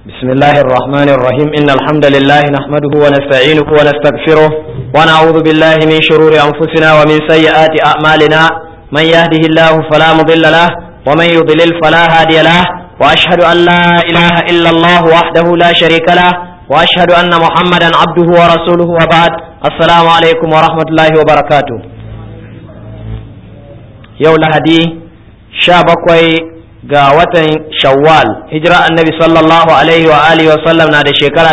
بسم الله الرحمن الرحيم إن الحمد لله نحمده ونستعينه ونستغفره ونعوذ بالله من شرور أنفسنا ومن سيئات أعمالنا من يهده الله فلا مضل له ومن يضلل فلا هادي له وأشهد أن لا إله إلا الله وحده لا شريك له وأشهد أن محمدا عبده ورسوله وبعد السلام عليكم ورحمة الله وبركاته يوم لهدي شابكوي ga watan shawwal hijira annabi sallallahu alaihi wa alihi wa sallam na da shekara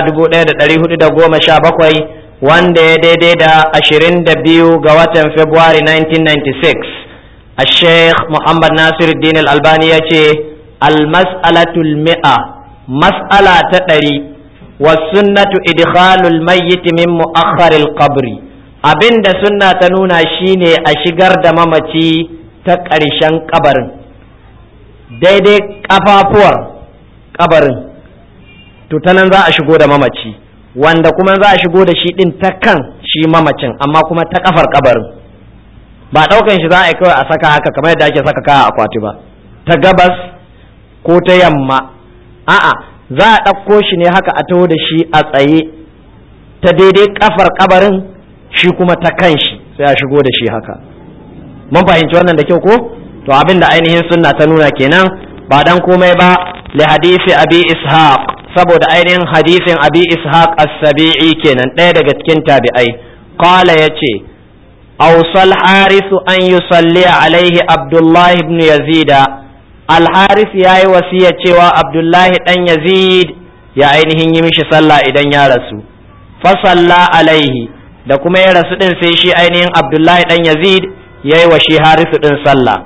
1417 wanda ya daidai da 22 ga watan february 1996 a sheikh muhammad nasiruddin al-albani ya ce al-mas'alatul mi'a mas'ala ta ɗari wa sunnatu idkhalul mayyit min mu'akhkharil qabri abinda sunna ta nuna shine a shigar da mamaci ta ƙarshen kabarin daidai kafafuwar kabarin to ta nan za a shigo da mamaci wanda kuma za a shigo da shi din ta kan shi mamacin amma kuma ta kafar kabarin ba daukan shi za a yi kawai a saka haka kamar yadda ake saka kaya akwati ba ta gabas ko ta yamma a'a za a ɗauko shi ne haka a taho da shi a tsaye ta daidai kafar kabarin shi kuma ta kan shi sai a shigo da shi haka mun fahimci wannan da kyau ko to abin da ainihin sunna ta nuna kenan ba dan komai ba li hadisi abi ishaq saboda ainihin hadisin abi ishaq as-sabi'i kenan ɗaya daga cikin tabi'ai qala yace awsal harisu an yusalli alaihi abdullah ibn yazida al haris yayi wasiya cewa abdullahi dan yazid ya ainihin yi mishi sallah idan ya rasu fa salla alaihi da kuma ya rasu din sai shi ainihin abdullahi dan yazid yayi wa shi harisu din sallah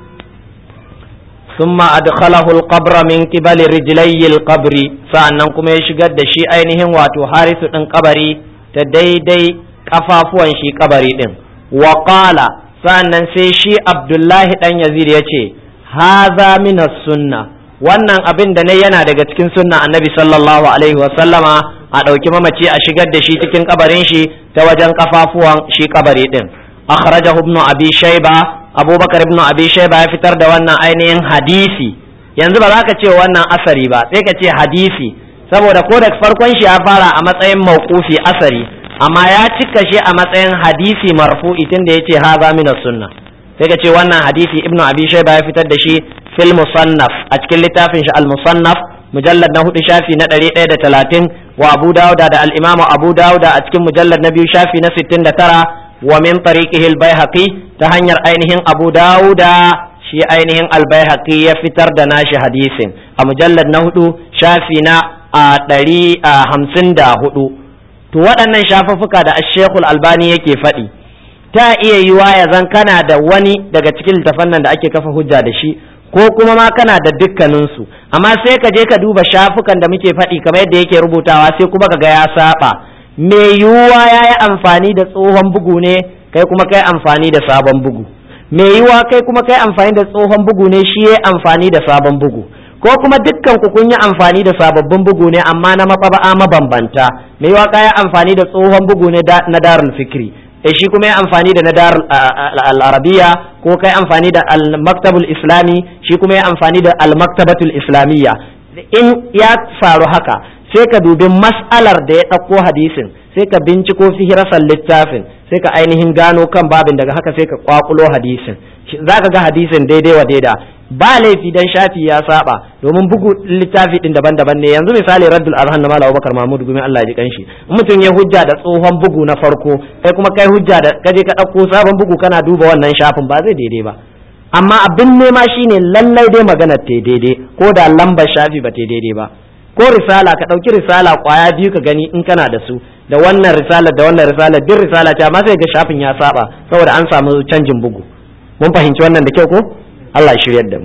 ثم أدخله القبر من قبل رجلي القبر sa'annan kuma ya shigar da shi ainihin wato harisu ɗin kabari ta daidai kafafuwan shi kabari ɗin wa qala sa'annan sai shi abdullahi ɗan yazid ya ce haza minas sunna wannan abin da ne yana daga cikin sunna annabi sallallahu alaihi wa sallama a ɗauki mamaci a shigar da shi cikin kabarin shi ta wajen kafafuwan shi kabari ɗin akhrajahu ibn abi shayba abubakar ibn abi shayba ya fitar da wannan ainihin hadisi yanzu ba za ka ce wannan asari ba sai ka ce hadisi saboda ko da farkon shi ya fara a matsayin mauqufi asari amma ya cika shi a matsayin hadisi marfu'i tunda yace haza min sunna sai ka ce wannan hadisi ibn abi shayba ya fitar da shi fil musannaf a cikin littafin shi al musannaf mujallad na hudu shafi na ɗari ɗaya da talatin wa abu dauda da al imamu abu dauda a cikin mujallad na biyu shafi na sittin da tara wa min tariqihi al-baihaqi ta hanyar ainihin Abu Dawuda shi ainihin al-baihaqi ya fitar da nashi hadisin a mujallad na hudu shafi na a ɗari a hamsin da hudu to waɗannan shafuffuka da ashekul albani yake faɗi ta iya yiwa ya zan kana da wani daga cikin littafan nan da ake kafa hujja da shi ko kuma ma kana da dukkaninsu amma sai ka je ka duba shafukan da muke faɗi kamar yadda yake rubutawa sai kuma ka ga ya saba mai yiwuwa ya yi amfani da tsohon bugu ne kai kuma kai amfani da sabon bugu mai yiwuwa kai kuma kai amfani da tsohon bugu ne shi ya amfani da sabon bugu ko kuma dukkan ku kun yi amfani da sababbin bugu ne amma na maɓaba'a mabambanta mai yiwuwa ka yi amfani da tsohon bugu ne na darul fikri e shi kuma ya amfani da na darul arabiya ko kai amfani da al-maktabul islami shi kuma ya amfani da al-maktabatul islamiyya in ya faru haka sai ka dubi mas'alar da ya ɗauko hadisin sai ka binciko fihirasan littafin sai ka ainihin gano kan babin daga haka sai ka kwakulo hadisin za ka ga hadisin daidai wa daida ba laifi dan shafi ya saba domin bugu littafi din daban-daban ne yanzu misali raddul arhan na malam Abubakar Mahmud gumi Allah ya ji kanshi mutum ya hujja da tsohon bugu na farko kai kuma kai hujja da kaje ka ɗauko sabon bugu kana duba wannan shafin ba zai daidai ba amma abin nema shine lallai dai maganar ta daidai ko da lambar shafi ba ta daidai ba ko risala ka ɗauki risala ƙwaya biyu ka gani in kana da su da wannan risalar da wannan risalar duk risala ta amma sai ga shafin ya saba saboda an samu canjin bugu mun fahimci wannan da kyau ko Allah shiryar da mu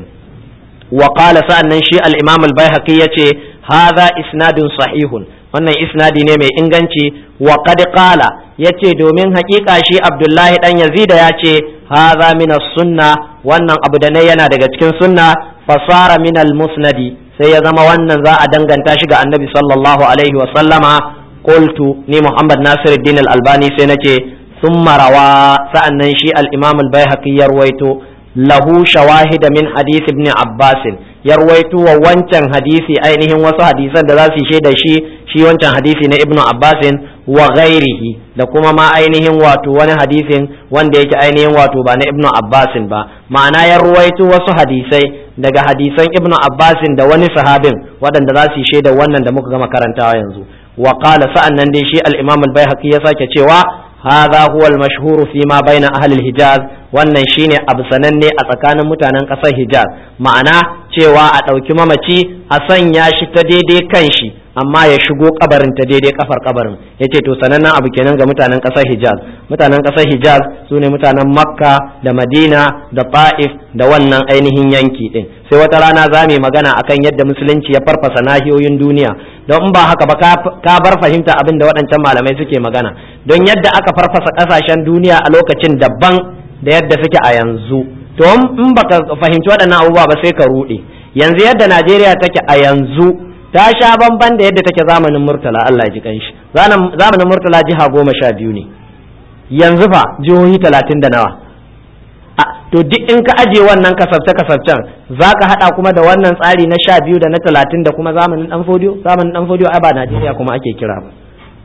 wa qala sa'annan shi al-imam al-baihaqi yace hadha isnadun sahihun wannan isnadi ne mai inganci wa qad qala yace domin haƙiƙa shi Abdullahi dan Yazida yace hadha min as-sunna wannan abu da ne yana daga cikin sunna fasara min al-musnadi sai ya zama wannan za a danganta shi ga annabi sallallahu alaihi wa sallama qultu ni muhammad nasiruddin al-albani sai nace thumma rawa sa'annan shi al-imam al-baihaqi ya ruwaito lahu shawahida min hadith ibn abbas ya ruwaito wa wancan hadisi ainihin wasu hadisan da za su shaida shi shi wancan hadisi na ibnu abbasin wa ghairihi da kuma ma ainihin wato wani hadisin wanda yake ainihin wato ba na ibnu abbasin ba ma'ana ya ruwaito wasu hadisai daga hadisan ibnu abbasin da wani sahabin waɗanda za su shaida wannan da muka gama karantawa yanzu wa qala sa'an nan dai shi al-imam al-baihaqi ya sake cewa هذا هو المشهور فيما بين أهل الحجاز wannan shine abu sananne a tsakanin mutanen ƙasar Hijaz ma'ana cewa a ɗauki mamaci a sanya shi ta daidai kan shi amma ya shigo kabarin ta daidai kafar kabarin yace to sanannen abu kenan ga mutanen ƙasar Hijaz mutanen ƙasar Hijaz su ne mutanen Makka da Madina da Ta'if da wannan ainihin yanki din sai wata rana za mu magana akan yadda musulunci ya farfasa nahiyoyin duniya don in ba haka ba ka bar fahimta abin da waɗancan malamai suke magana don yadda aka farfasa ƙasashen duniya a lokacin daban da yadda suke a yanzu to in baka fahimci waɗannan abubuwa ba sai ka ruɗe yanzu yadda Najeriya take a yanzu ta sha bamban da yadda take zamanin Murtala Allah ya ji kanshi zamanin Murtala jiha goma sha biyu ne yanzu fa jihohi talatin da nawa to duk in ka aje wannan kasafce kasafcen za ka haɗa kuma da wannan tsari na sha biyu da na talatin da kuma zamanin ɗan fodiyo zamanin ɗan fodiyo ai ba Najeriya kuma ake kira ba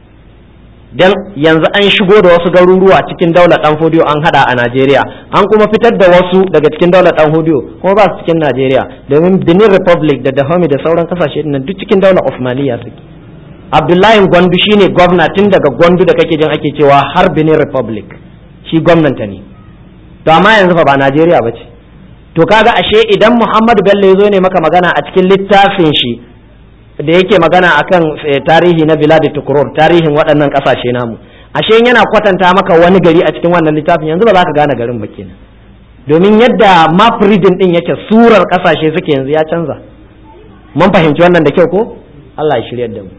dan yanzu an shigo da wasu garuruwa cikin daular dan hodiyo an hada a Najeriya an kuma fitar da wasu daga cikin daular dan hodiyo kuma ba su cikin Najeriya domin Benin Republic da Dahomey da sauran kasashe din duk cikin daular Osmaniya suke Abdullahi Gwandu shine gwamna tun daga Gwandu da kake jin ake cewa har Benin Republic shi gwamnanta ne to amma yanzu fa ba Najeriya ba ce to kaga ashe idan Muhammadu Bello ya zo ne maka magana a cikin littafin shi da yake magana akan tarihi na biladi tukurur tarihin waɗannan ƙasashe namu ashe yana kwatanta maka wani gari a cikin wannan littafin yanzu ba za ka gane garin ba kenan domin yadda map reading din yake surar ƙasashe suke yanzu ya canza mun fahimci wannan da kyau ko Allah ya shiryar da mu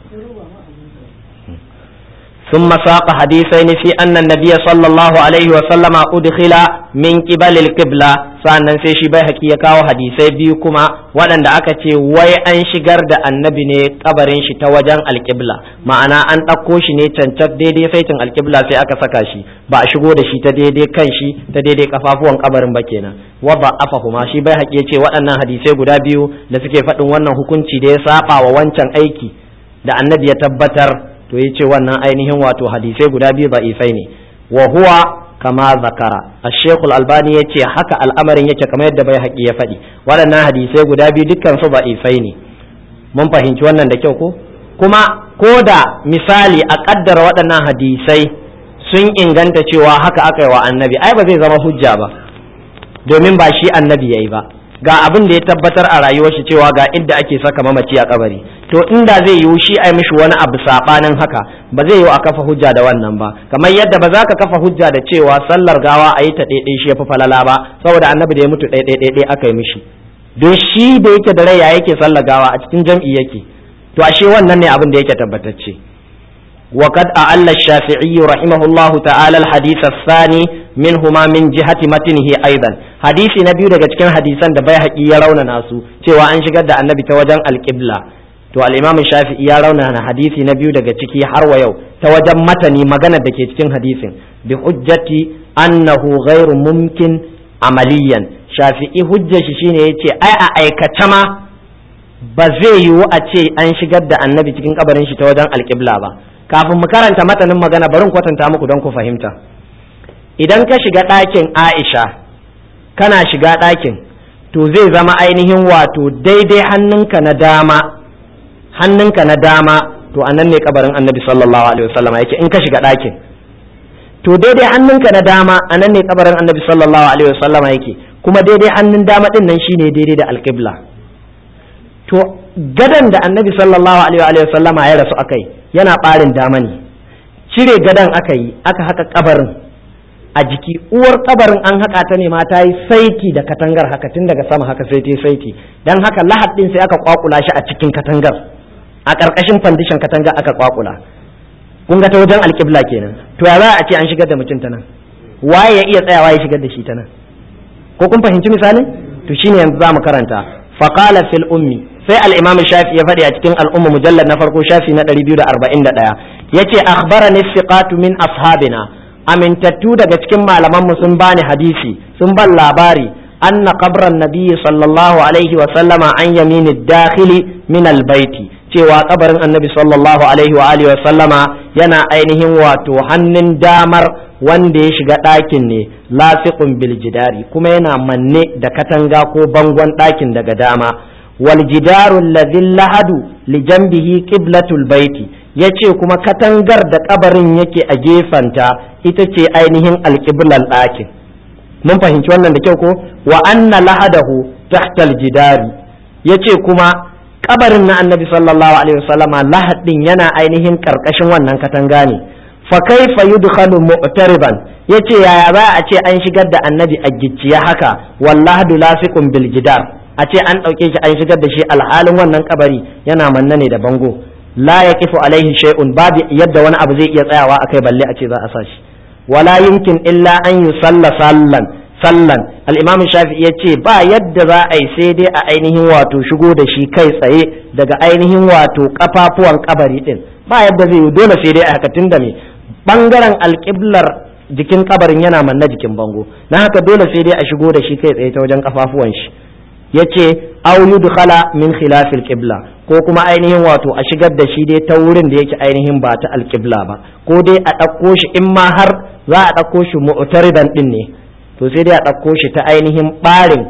ثم ساق حديثين في أن النبي صلى الله عليه وسلم أدخل من قبل القبلة sannan sai shi bai haƙi ya kawo hadisai biyu kuma waɗanda aka ce wai an shigar da annabi ne kabarin shi ta wajen alƙibla ma'ana an ɗauko shi ne cancan daidai saitin alƙibla sai aka saka shi ba a shigo da shi ta daidai kan shi ta daidai kafafuwan kabarin ba kenan wa ba afahuma shi bai haƙi ya ce waɗannan hadisai guda biyu da suke faɗin wannan hukunci da ya saba wa wancan aiki da annabi ya tabbatar to ya ce wannan ainihin wato hadisai guda biyu da'ifai ne wa huwa kama zakara ashekul albani ya ce haka al'amarin yake kamar yadda bai haƙi ya faɗi waɗannan hadisai guda biyu dukkan su da'ifai ne mun fahimci wannan da kyau ko kuma ko da misali a ƙaddara waɗannan hadisai sun inganta cewa haka aka yi wa annabi ai ba zai zama hujja ba domin ba shi annabi ya yi ba ga abin da ya tabbatar a rayuwar shi cewa ga inda ake saka mamaci a kabari to inda zai yiwu shi ai mishi wani abu sabanin haka ba zai yiwu a kafa hujja da wannan ba kamar yadda ba za ka kafa hujja da cewa sallar gawa a yi ta ɗaiɗai shi ya fi falala ba saboda annabi da ya mutu ɗaiɗai ɗaiɗai aka yi mishi don shi da yake da rai ya yake sallar gawa a cikin jam'i yake to ashe wannan ne abin da yake tabbatacce وقد أعل الشافعي رحمه الله تعالى الحديث الثاني منهما من جهة متنه أيضا حديث نبي daga cikin hadisan da bai haƙi ya rauna nasu cewa an shigar da annabi ta wajen alƙibla to al-imam shafi'i ya rauna na hadisi na biyu daga ciki har wa yau ta wajen matani magana da ke cikin hadisin bi hujjati annahu ghairu mumkin amaliyan shafi'i hujjar shi shine yace ai a aikace ma ba zai yiwu a ce an shigar da annabi cikin kabarin shi ta wajen alƙibla ba kafin mu karanta matanin magana bari kwatanta muku don ku fahimta idan ka shiga ɗakin aisha kana shiga ɗakin to zai zama ainihin wato daidai hannunka na dama hannunka na dama to anan ne kabarin annabi sallallahu alaihi wasallam yake in ka shiga ɗakin to daidai hannunka na dama anan ne kabarin annabi sallallahu alaihi wasallam yake kuma daidai hannun dama din nan shine daidai da alqibla to gadan da annabi sallallahu alaihi wasallama ya rasu akai yana ɓarin dama ne cire gadon aka yi aka haka kabarin a jiki uwar kabarin an haka ta ne ma ta yi saiti da katangar haka tun daga sama haka sai ta saiti dan haka lahad din sai aka kwakula shi a cikin katangar a ƙarƙashin fandishin katangar aka kwakula kun ga ta wajen alƙibla kenan to ya za a ce an shigar da mutum ta nan waye ya iya tsayawa ya shigar da shi ta nan ko kun fahimci misalin to shine yanzu za mu karanta faqala fil ummi sai al-imam shafi ya faɗi a cikin al'umma mujallar na farko shafi na 241 yace akhbarani thiqatu min ashabina amintattu daga cikin malaman mu sun bani hadisi sun ban labari anna qabran nabiy sallallahu alaihi wa sallama an yaminid dakhili min albayti cewa kabarin annabi sallallahu alaihi wa alihi wa sallama yana ainihin wato hannun damar wanda ya shiga ɗakin ne lafiqun bil jidari kuma yana manne da katanga ko bangon ɗakin daga dama wal jidaru alladhi lahadu li janbihi qiblatul baiti yace kuma katangar da kabarin yake a gefanta ita ce ainihin alqiblan ɗakin mun fahimci wannan da kyau ko wa anna lahadahu tahta al jidari yace kuma kabarin na annabi sallallahu alaihi wasallama lahadin yana ainihin karkashin wannan katanga ne fa kaifa yudkhalu mu'tariban yace yaya za a ce an shigar da annabi a gicciya haka wallahu lafiqun bil jidar a ce an dauke shi an shigar da shi alhalin wannan kabari yana manna ne da bango la yaqifu alaihi shay'un babu yadda wani abu zai iya tsayawa akai balle a ce za a sa shi wala yumkin illa an yusalla sallan sallan al-imam shafi'i yace ba yadda za a yi sai dai a ainihin wato shigo da shi kai tsaye daga ainihin wato kafafuwan kabari din ba yadda zai yi dole sai dai a haka tunda me bangaren alƙiblar jikin kabarin yana manna jikin bango na haka dole sai dai a shigo da shi kai tsaye ta wajen kafafuwan shi yace aw yudkhala min khilafil qibla ko kuma ainihin wato a shigar da shi dai ta wurin da yake ainihin ba ta alqibla ba ko dai a ɗauko shi in ma har za a ɗauko shi mu'taridan din ne to sai dai a ɗauko shi ta ainihin ɓarin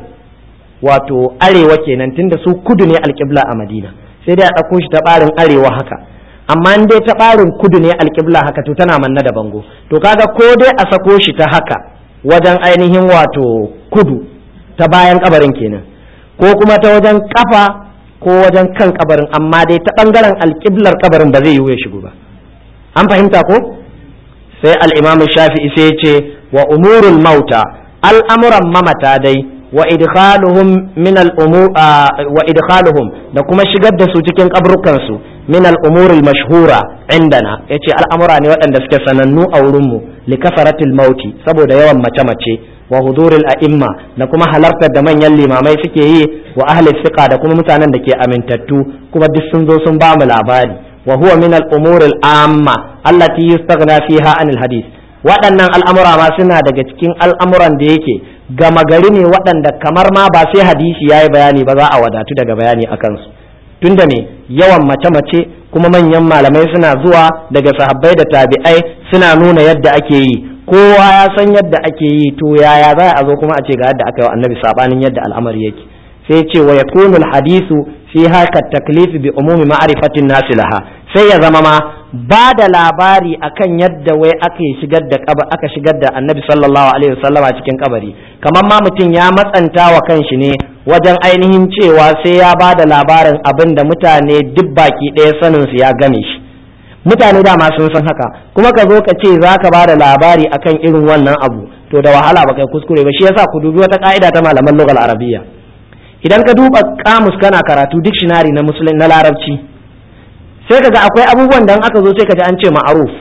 wato arewa kenan tunda su kudu ne alqibla a madina sai dai a ɗauko shi ta ɓarin arewa haka amma in dai ta ɓarin kudu ne alƙibla haka to tana manna da bango to kaga ko dai a sako shi ta haka wajen ainihin wato kudu ta bayan kabarin kenan ko kuma ta wajen kafa ko wajen kan kabarin amma dai ta ɓangaren alƙiblar kabarin ba zai yiwu ya shigo ba an fahimta ko sai al'imamu shafi'i sai ya ce wa umurul mauta al'amuran mamata dai wa idkhaluhum min al-umur wa idkhaluhum da kuma shigar da su cikin kabrukan su min al-umur al-mashhura indana yace al'amura ne waɗanda suke sanannu a wurin mu li kasaratil mauti saboda yawan mace mace wa huduril a'imma da kuma halartar da manyan limamai suke yi wa ahli fiqa da kuma mutanen da ke amintattu kuma duk sun zo sun ba mu labari wa huwa min al-umur al-amma allati yustaghna fiha anil hadith waɗannan al'amura ma suna daga cikin al'amuran da yake gama gari ne waɗanda kamar ma ba sai hadisi ya yi bayani ba za a wadatu daga bayani a kansu tunda me yawan mace-mace kuma manyan malamai suna zuwa daga sahabbai da tabi'ai suna nuna yadda ake yi kowa ya san yadda ake yi to yaya za a zo kuma a ce ga yadda aka yi wa annabi sabanin yadda al'amari yake sai ce wa yakunu hadisu fi haka taklifi bi umumi ma'rifatin nasi laha sai ya zama ma ba da labari akan yadda wai aka shigar da aka shigar da annabi sallallahu alaihi wasallama cikin kabari kamar ma mutum ya matsanta wa kanshi ne wajen ainihin cewa sai ya ba da labarin abin da mutane duk baki ɗaya sanin su ya game shi mutane dama sun san haka kuma ka zo ka ce za ka ba da labari akan irin wannan abu to da wahala ba kai kuskure ba shi yasa ku dubi wata ka'ida ta malaman lugal arabiyya idan ka duba kamus kana karatu dictionary na musulun na larabci sai kaga akwai abubuwan da aka zo sai kaji an ce ma'aruf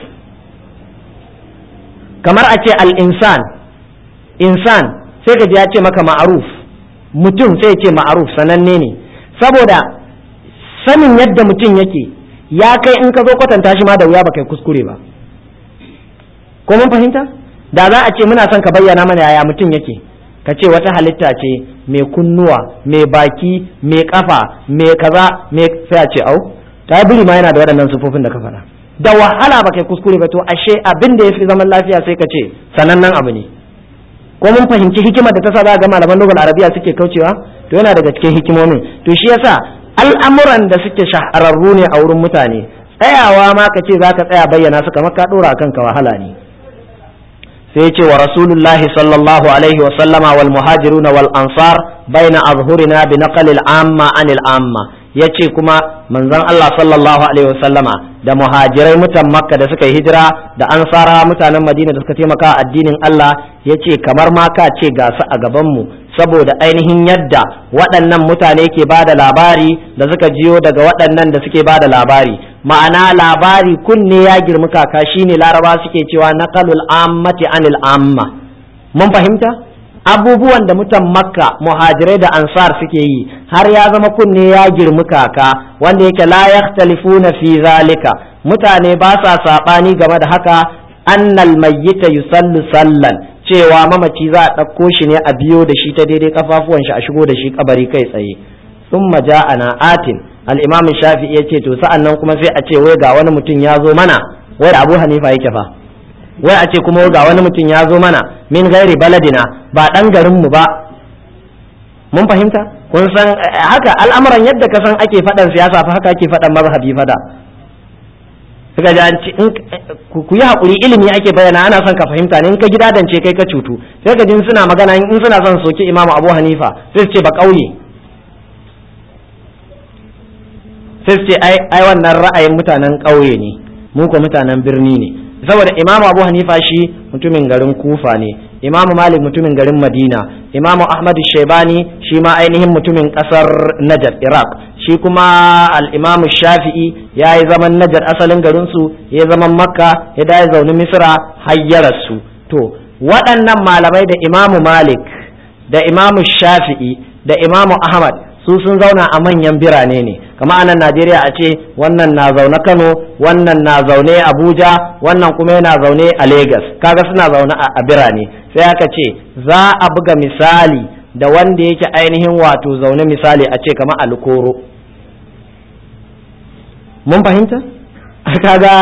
kamar a ce al-insan insan sai kaji ya ce maka ma'aruf mutum sai ya ce ma'aruf sananne ne saboda sanin yadda mutum yake ya kai in ka zo kwatanta shi ma da wuya ba kai kuskure ba ko mun fahimta da za a ce muna son ka bayyana mana yaya mutum yake ka ce wata halitta ce mai kunnuwa mai baki mai kafa mai kaza mai sai a ce au ta biri ma yana da waɗannan sufofin da ka faɗa da wahala ba kai kuskure ba to ashe abin da ya fi zaman lafiya sai ka ce sanannen abu ne ko mun fahimci hikimar da ta sa za ga malaman lugal arabiya suke kaucewa to yana daga cikin hikimomin to shi yasa al'amuran da suke shahararru ne a wurin mutane tsayawa ma ka ce za ka tsaya bayyana su kamar ka ɗora kanka wahala ne sai ce wa rasulullahi sallallahu alaihi wa sallama wal muhajiruna wal ansar baina azhurina bi naqalil amma anil amma yace kuma manzon Allah sallallahu alaihi wa sallama da muhajirai mutan makka da suka yi hijira da ansara mutanen madina da suka taimaka addinin Allah yace kamar ma ka ce ga su a gaban mu saboda ainihin yadda waɗannan mutane ke ba da labari da suka jiyo daga waɗannan da suke ba da labari ma'ana labari kunne ya girmi kaka shine laraba suke cewa naqalul ammati anil amma mun fahimta abubuwan da mutan makka muhajirai da ansar suke yi har ya zama kunne ya girmi kaka wanda yake la yakhtalifuna fi zalika mutane ba sa sabani game da haka annal mayyita yusallu sallan cewa mamaci za a ɗauko shi ne a biyo da shi ta daidai kafafuwan shi a shigo da shi kabari kai tsaye sun maja'ana atin al-imam shafi'i ya ce to sa'an nan kuma sai a ce wai ga wani mutum ya zo mana wai abu hanifa yake fa wai a ce kuma ga wani mutum ya zo mana min gairi baladina ba dan garin mu ba mun fahimta kun san haka al'amuran yadda ka san ake faɗan siyasa fa haka ake faɗan mazhabi fada suka ji an ci ku yi haƙuri ilimi ake bayyana ana son ka fahimta ne in ka gida dance kai ka cutu sai ka ji suna magana in suna son soki imamu abu hanifa sai su ce ba ƙauye sai su ce ai wannan ra'ayin mutanen ƙauye ne mu ko mutanen birni ne saboda imamu abu hanifa shi mutumin garin kufa ne imamu malik mutumin garin madina imamu ahmad shaibani shi ma ainihin mutumin kasar najar iraq shi kuma al-imamu shafi'i ya yi zaman najar asalin garinsu ya zaman makka ya da zaune misra hayyararsu to waɗannan malamai da imamu malik da imamu shafi'i da imamu ahmad su sun zauna a manyan birane ne kama anan najeriya a ce wannan na zaune kano wannan na zaune abuja wannan kuma yana zaune a lagos kaga suna zaune a birane sai aka ce za a buga misali da wanda yake ainihin wato zaune misali a ce kama alkoro mun fahimta kaga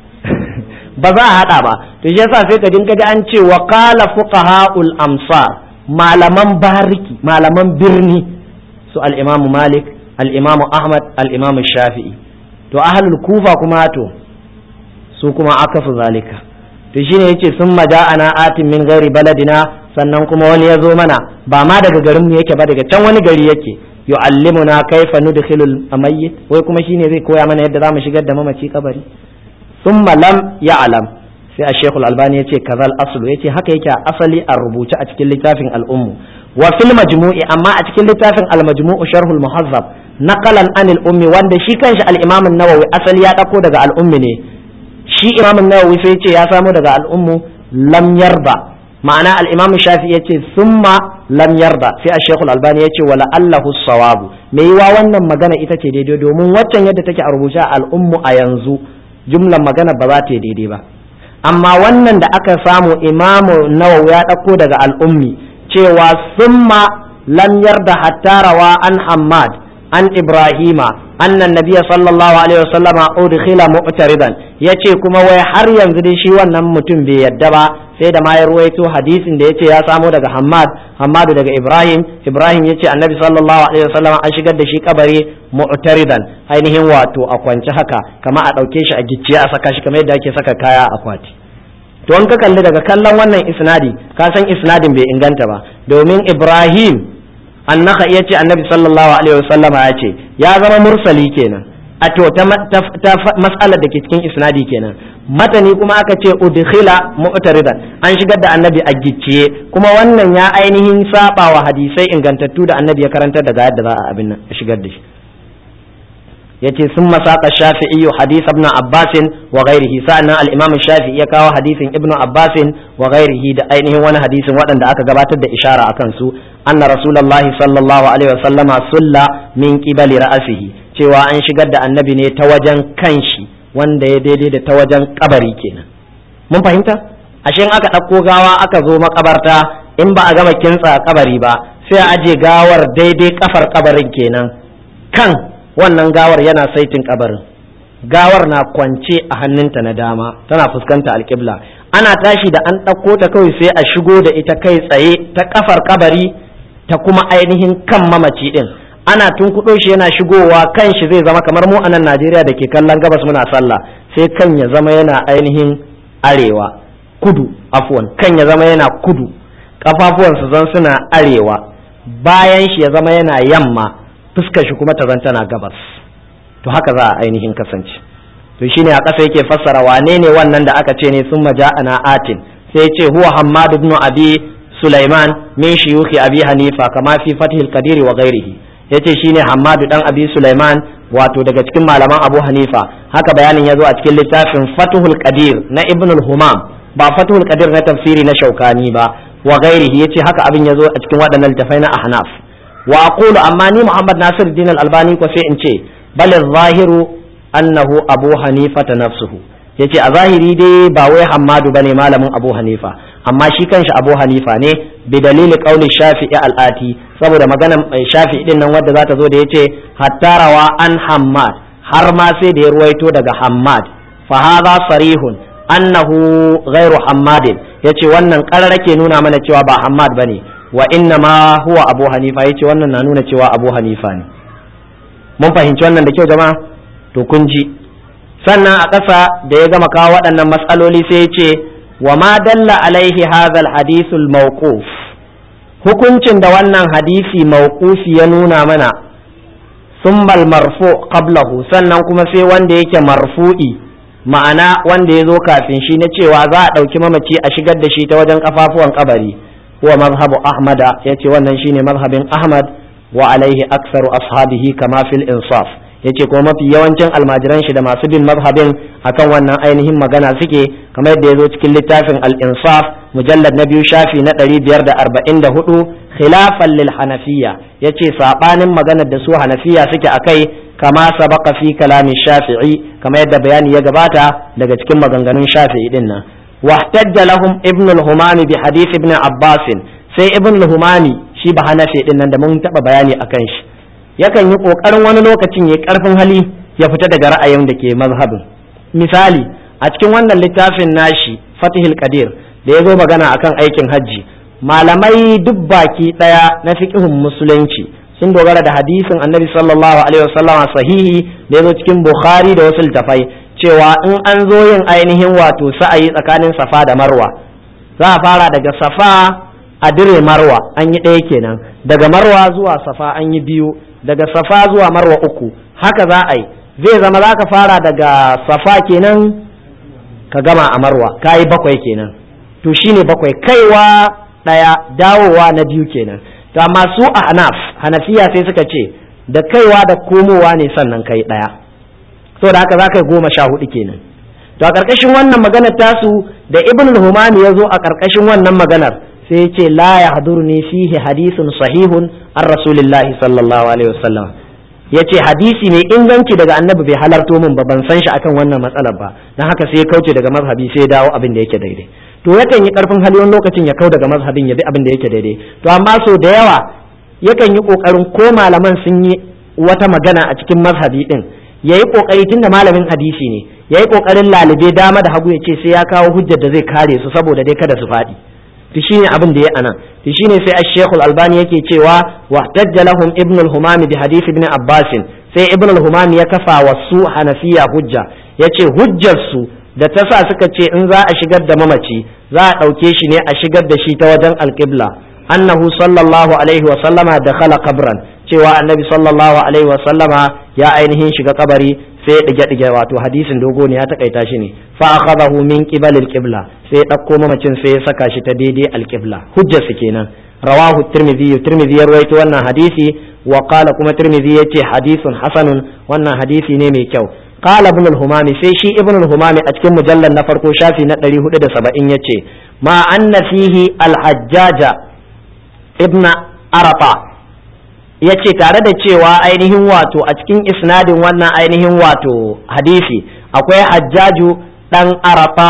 ba za a hada ba to shi yasa sai ka dinka ji an ce wa qala fuqaha'ul amsar malaman bariki malaman birni su al'imamu malik al'imamu ahmad al'imamu shafi'i to ahalul kufa kuma to su kuma aka fi zalika to shine yace sun maja ana atin min gari baladina sannan kuma wani ya zo mana ba ma daga garin mu yake ba daga can wani gari yake yu'allimuna kaifa nudkhilul mayyit wai kuma shine zai koya mana yadda zamu shigar da mamaci kabari thumma lam ya'lam sai a shekul albani yace kazal aslu yace haka yake a asali a rubuce a cikin littafin al'ummu wa fil majmu'i amma a cikin littafin al majmu'u sharhul muhazzab naqalan anil ummi wanda shi kanshi al imam an-nawawi asali ya dauko daga al ummi ne shi imam an-nawawi sai yace ya samo daga al ummu lam yarda ma'ana al imam shafi yace summa lam yarda sai a shekul albani yace wala allahu sawabu me yiwa wannan magana ita ce daidai domin waccan yadda take a rubuce al ummu a yanzu jumlan magana ba za ta yi daidai ba amma wannan da aka samu imamu nawawi ya dauko daga al ummi cewa summa lam yarda hatta rawa an Hammad an Ibrahima annan nabiya sallallahu alaihi wasallama udkhila mu'taridan yace kuma wai har yanzu dai shi wannan mutum bai yadda ba sai da ma ya ruwaito hadisin da yace ya samo daga Hammad Hammadu daga Ibrahim Ibrahim yace annabi sallallahu alaihi wasallama an shigar da shi kabari mu'taridan ainihin wato a kwance haka kama a dauke shi a gicciye a saka shi kamar yadda ake saka kaya a akwati to an ka kalli daga kallon wannan isnadi ka san isnadin bai inganta ba domin ibrahim annaka iya ce annabi sallallahu alaihi wasallam ya ce ya zama mursali kenan a to ta, mas'alar da ke cikin isnadi kenan matani kuma aka ce udkhila mu'taridan an shigar da annabi a gicciye kuma wannan ya ainihin saba wa hadisai ingantattu da annabi ya karantar daga yadda za a abin nan shigar da shi yace sun masaka shafi'i hadith ibn abbas wa ghairihi sa'annan al-imam shafi'i ya kawo hadisin ibn abbas wa ghairihi da ainihin wani hadisin waɗanda aka gabatar da ishara akan su anna rasulullahi sallallahu alaihi wasallama sulla min qibali ra'sihi cewa an shigar da annabi ne ta wajen kanshi wanda ya daidai da ta wajen kabari kenan mun fahimta ashe in aka ɗauko gawa aka zo makabarta in ba a gama kintsa kabari ba sai a aje gawar daidai kafar kabarin kenan kan wannan gawar yana saitin kabarin gawar na kwance a hannunta na dama tana fuskanta alƙibla ana tashi da an ɗauko ta kawai sai a shigo da ita kai tsaye ta kafar kabari ta kuma ainihin kan mamaci ɗin ana tunkuɗo shi yana shigowa kan shi zai zama kamar mu a nan najeriya da ke kallon gabas muna sallah sai kan ya zama yana ainihin arewa kudu afwan kan ya zama yana kudu kafafuwansu zan suna arewa bayan shi ya zama yana yamma fuskar shi kuma ta zan tana gabas to haka za a ainihin kasance to shine a ƙasa yake fassara wane ne wannan da aka ce ne sun maja ana atin sai ya ce huwa hammad ibn abi sulaiman min shiyuki abi hanifa kama fi fathil qadiri wa ghairihi yace shine hammadu dan abi sulaiman wato daga cikin malaman abu hanifa haka bayanin ya zo a cikin littafin fathul qadir na ibn al-humam ba fathul qadir na tafsiri na shaukani ba wa ghairihi yace haka abin ya zo a cikin waɗannan littafai na ahnaf wa aqulu amma ni Muhammad Nasir Din Al-Albani ko sai in ce bal zahiru annahu Abu Hanifa ta nafsuhu yace a zahiri dai ba wai Hammadu bane malamin Abu Hanifa amma shi kanshi abu hanifa ne bi dalili qauli shafi'i al'ati saboda maganar shafi'i din nan wadda za ta zo da yace hatta rawa an hammad har ma sai da ya ruwaito daga hammad fa hadha sarihun annahu ghairu hammadin yace wannan karara ke nuna mana cewa ba hammad bane wa inna ma huwa abu hanifa yace wannan na nuna cewa abu hanifa ne mun fahimci wannan da kyau jama'a to kun ji sannan a ƙasa da ya gama kawo waɗannan matsaloli sai ya ce wa ma dalla alaihi hadha alhadith almawquf hukuncin da wannan hadisi mawqufi ya nuna mana thumma almarfu qablahu sannan kuma sai wanda yake marfu'i ma'ana wanda ya zo kafin shi na cewa za a ɗauki mamaci a shigar da shi ta wajen kafafuwan kabari huwa mazhabu ahmada yace wannan shine mazhabin ahmad wa alaihi aksaru ashabihi kama fil insaf yace kuma mafi yawancin almajiran shi da masu bin mazhabin akan wannan ainihin magana suke kamar yadda ya zo cikin littafin al-insaf mujallad na biyu shafi na 544 khilafan lil hanafiya yace sabanin maganar da su hanafiya suke akai kama sabaka fi kalami shafi'i kamar yadda bayani ya gabata daga cikin maganganun shafi'i din nan wahtajja lahum ibn al-humami bi hadith ibn abbas sai ibn al-humami shi ba hanafi din nan da mun taba bayani akan shi yakan yi kokarin wani lokacin ya karfin hali ya fita daga ra'ayin da ke mazhabin misali a cikin wannan littafin nashi fatihul qadir da ya zo magana akan aikin hajji malamai duk baki daya na fiqhun musulunci sun dogara da hadisin annabi sallallahu alaihi wasallam sahihi da ya zo cikin bukhari da wasu littafai cewa in an zo yin ainihin wato sa'ayi tsakanin safa da marwa za a fara daga safa a dire marwa an yi ɗaya kenan daga marwa zuwa safa an yi biyu daga safa zuwa marwa uku haka za a yi zai zama za ka fara daga safa kenan ka gama a marwa ka yi bakwai kenan to shine bakwai kaiwa ɗaya dawowa na biyu kenan to amma su a hanaf hanafiya sai suka ce da kaiwa da komowa ne sannan kai ɗaya so da haka za ka yi goma sha hudu kenan to a ƙarƙashin wannan maganar tasu da ibn humani ya zo a ƙarƙashin wannan maganar sai ya ce la ya hadurni fihi hadisun sahihun an rasulillahi sallallahu alaihi wasallam ya ce hadisi mai inganci daga annabi bai halarto min ba ban san shi akan wannan matsalar ba don haka sai ya kauce daga mazhabi sai ya dawo abin da yake daidai to yakan yi karfin hali wani lokacin ya kau daga mazhabin ya bi abin da yake daidai to amma so da yawa yakan yi kokarin ko malaman sun yi wata magana a cikin mazhabi din yayi kokari tunda malamin hadisi ne yayi kokarin lalube dama da hagu ya ce sai ya kawo hujjar da zai kare su saboda dai kada su faɗi to shine abin da ya anan to shine sai ash-shaykh al-albani yake cewa wahtajja lahum ibn al-humami bi hadith ibn abbas sai ibn al-humami ya kafa wasu hanafiya hujja yace hujjar su da ta sa suka ce in za a shigar da mamaci za a ɗauke shi ne a shigar da shi ta wajen alƙibla annahu sallallahu alaihi wa sallama da khala qabran cewa annabi sallallahu alaihi wa sallama ya ainihin shiga kabari sai ya dige dige wato hadisin dogo ne ya takaita shi ne fa akhadahu min qibalil qibla sai ya dauko mamacin sai ya saka shi ta daidai alqibla hujjar su kenan rawahu tirmidhi tirmidhi ya rawaito wannan hadisi wa qala kuma tirmidhi yace hadisun hasanun wannan hadisi ne mai kyau qala ibn al-humami sai shi ibn al-humami a cikin mujallal na farko shafi na 470 yace ma anna fihi al-hajjaja ibn arafa ya ce tare da cewa ainihin wato a cikin isnadin wannan ainihin wato hadisi akwai hajjaju dan arafa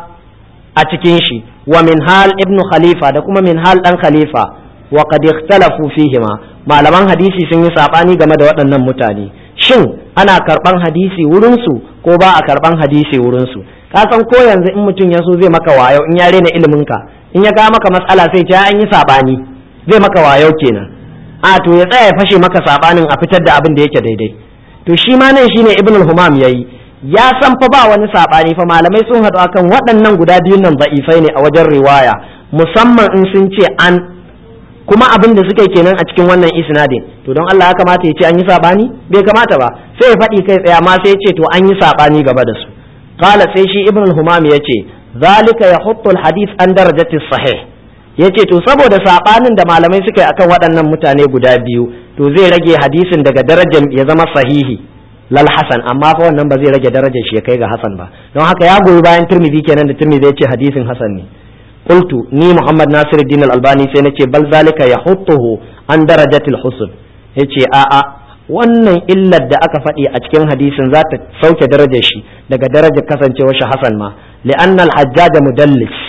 a cikin shi wa min hal ibnu khalifa da kuma min hal dan khalifa wa qad ikhtalafu fihima malaman hadisi sun yi sabani game da waɗannan mutane shin ana karban hadisi wurin su ko ba a karban hadisi wurin su ka san ko yanzu in mutum ya so zai maka wayo in ya rena ilimin ka in ya ga maka matsala sai ce an yi sabani zai maka wayo kenan a to ya tsaya ya fashe maka sabanin a fitar da abin da yake daidai to shi ma nan shine ibn al-humam yayi ya san fa ba wani sabani fa malamai sun haɗu akan waɗannan guda biyun nan da'ifai ne a wajen riwaya musamman in sun ce an kuma abin da suka yi kenan a cikin wannan isnadin to don Allah ya kamata ya ce an yi sabani bai kamata ba sai ya faɗi kai tsaye amma sai ya ce to an yi sabani gaba da su qala sai shi ibn al-humam ya ce zalika yahuttu al-hadith an darajati sahih ya ce to saboda saɓanin da malamai suka yi akan waɗannan mutane guda biyu to zai rage hadisin daga darajar ya zama sahihi lal hasan amma fa wannan ba zai rage darajar shi ya kai ga hasan ba don haka ya goyi bayan turmizi kenan da turmizi ya ce hadisin hasan ne qultu ni muhammad nasiruddin al-albani sai nace bal zalika yahuttuhu an darajatil husn yace a a wannan illar da aka faɗi a cikin hadisin za ta sauke darajar shi daga darajar kasancewar shi hasan ma li'anna al-hajjaj mudallis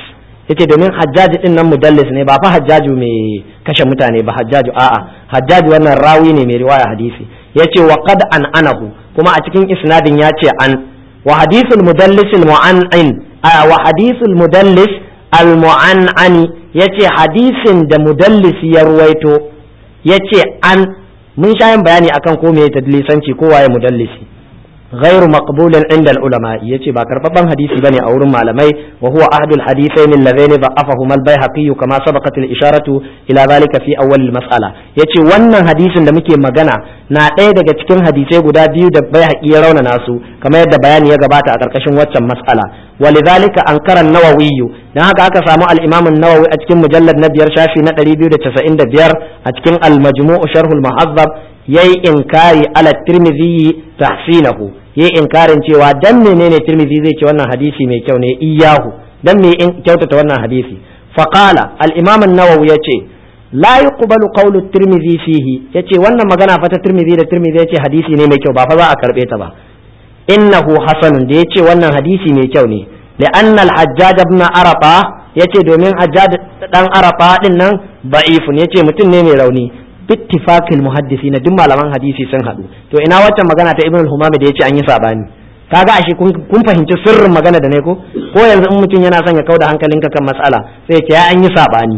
yace domin hajjaji din nan mudallis ne ba fa hajjaju mai kashe mutane ba hajjaju a'a hajjaju wannan rawi ne mai riwaya hadisi yace wa qad an anahu kuma a cikin isnadin ya ce an wa hadithul mudallis al mu'an'in wa hadithul mudallis al mu'an'ani yace hadisin da mudallis ya ruwaito yace an mun sha yin bayani akan ko me tadlisanci ko waye mudallisi غير مقبول عند العلماء يجي با كربان حديثي بني او malamai وهو احد الحديثين اللذين ضعفهما البيهقي كما سبقت الاشاره الى ذلك في اول المساله yace wannan hadisin da muke magana na ɗaya daga cikin hadisai guda biyu da baihaqi ya rauna nasu kamar yadda bayani ya gabata a karkashin waccan mas'ala walidhalika ankara an-nawawi dan haka aka samu al-imam an-nawawi a cikin mujallad na biyar shafi na 295 a cikin al-majmu' sharh al-muhazzab yayi inkari ala tirmidhi tahsinahu yayi inkarin cewa dan menene tirmidhi zai ce wannan hadisi mai kyau ne iyahu dan me in kyautata wannan hadisi faqala al-imam an-nawawi yace la yuqbalu qawlu tirmidhi fihi yace wannan magana fa ta tirmidhi da tirmidhi yace hadisi ne mai kyau ba fa za a karbe ta ba innahu hasanun da yace wannan hadisi mai kyau ne لأن الحجاج ابن عرفة yace domin hajjaj dan arafa din nan da'ifun yace mutum ne mai rauni bittifaqil muhaddisina duk malaman hadisi sun hadu to ina waccan magana ta ibn al-humam da yace an yi sabani kaga ashe kun fahimci sirrin magana da ne ko ko yanzu in mutum yana son ya kauda hankalinka kan matsala sai ya ce an yi sabani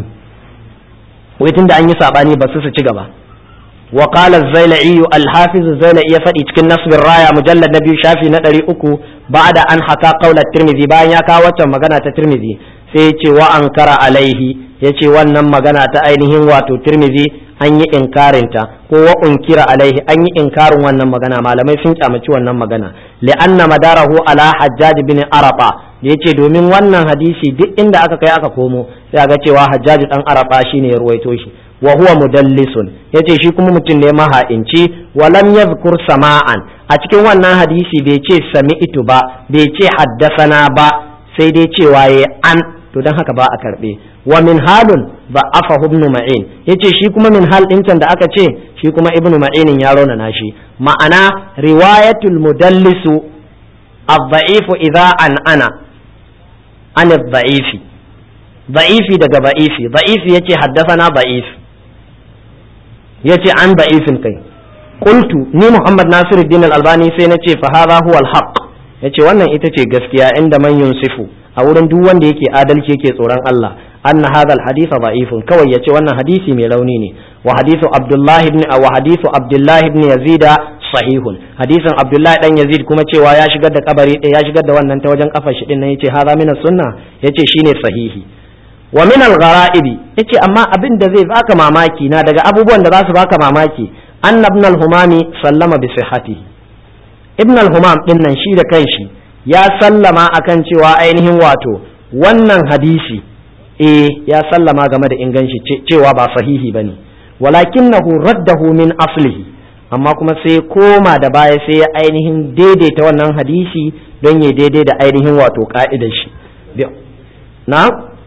wai tunda an yi sabani ba su su ci gaba wa qala az-zailai al-hafiz az-zailai ya fadi cikin nasbir raya mujallad na biyu shafi na 300 ba'da an haka qaula tirmidhi bayan ya kawo waccan magana ta tirmidhi sai ya ce wa ankara alaihi ya ce wannan magana ta ainihin wato tirmidhi an yi inkarinta ko wa unkira alaihi an yi inkarin wannan magana malamai sun kyamaci wannan magana li'anna madarahu ala hajjaj bin arafa yace domin wannan hadisi duk inda aka kai aka komo sai ga cewa hajjaj dan arafa shine ya ruwaito shi wa huwa mudallisun yace shi kuma mutum ne maha'inci wa lam yadhkur sama'an a cikin wannan hadisi bai ce sami'tu ba bai ce haddasana ba sai dai cewa ya an to don haka ba a karbe wa min halun ba afa ibn ma'in yace shi kuma min hal din da aka ce shi kuma ibn ma'inin ya rauna nashi ma'ana riwayatul mudallisu ad-da'ifu idza an ana an ad-da'ifi da'ifi daga da'ifi da'ifi yace haddathana da'if yace an da'ifin kai qultu ni muhammad nasiruddin al-albani sai nace fa hadha huwa al-haqq yace wannan ita ce gaskiya inda man yunsifu a wurin duk wanda yake adalci yake tsoron Allah anna hadha alhadith da'ifun kawai yace wannan hadisi mai rauni ne wa hadithu abdullah ibn wa hadithu abdullah ibn yazid sahihun hadisin abdullah dan yazid kuma cewa ya shigar da kabari ya shigar da wannan ta wajen kafar shi din nan yace hadha min sunna yace shine sahihi wa min al-ghara'ibi yace amma abin da zai baka mamaki na daga abubuwan da za su baka mamaki anna ibn al-humami sallama bi sihhatihi ibn al-humam din nan shi da kanshi ya sallama akan cewa ainihin wato wannan hadisi eh ya sallama game da inganci cewa ba sahihi bane walakinahu raddahu min aslihi amma kuma sai koma da baya sai ya ainihin daidaita wannan hadisi don ya daidai da ainihin wato ka'idar shi na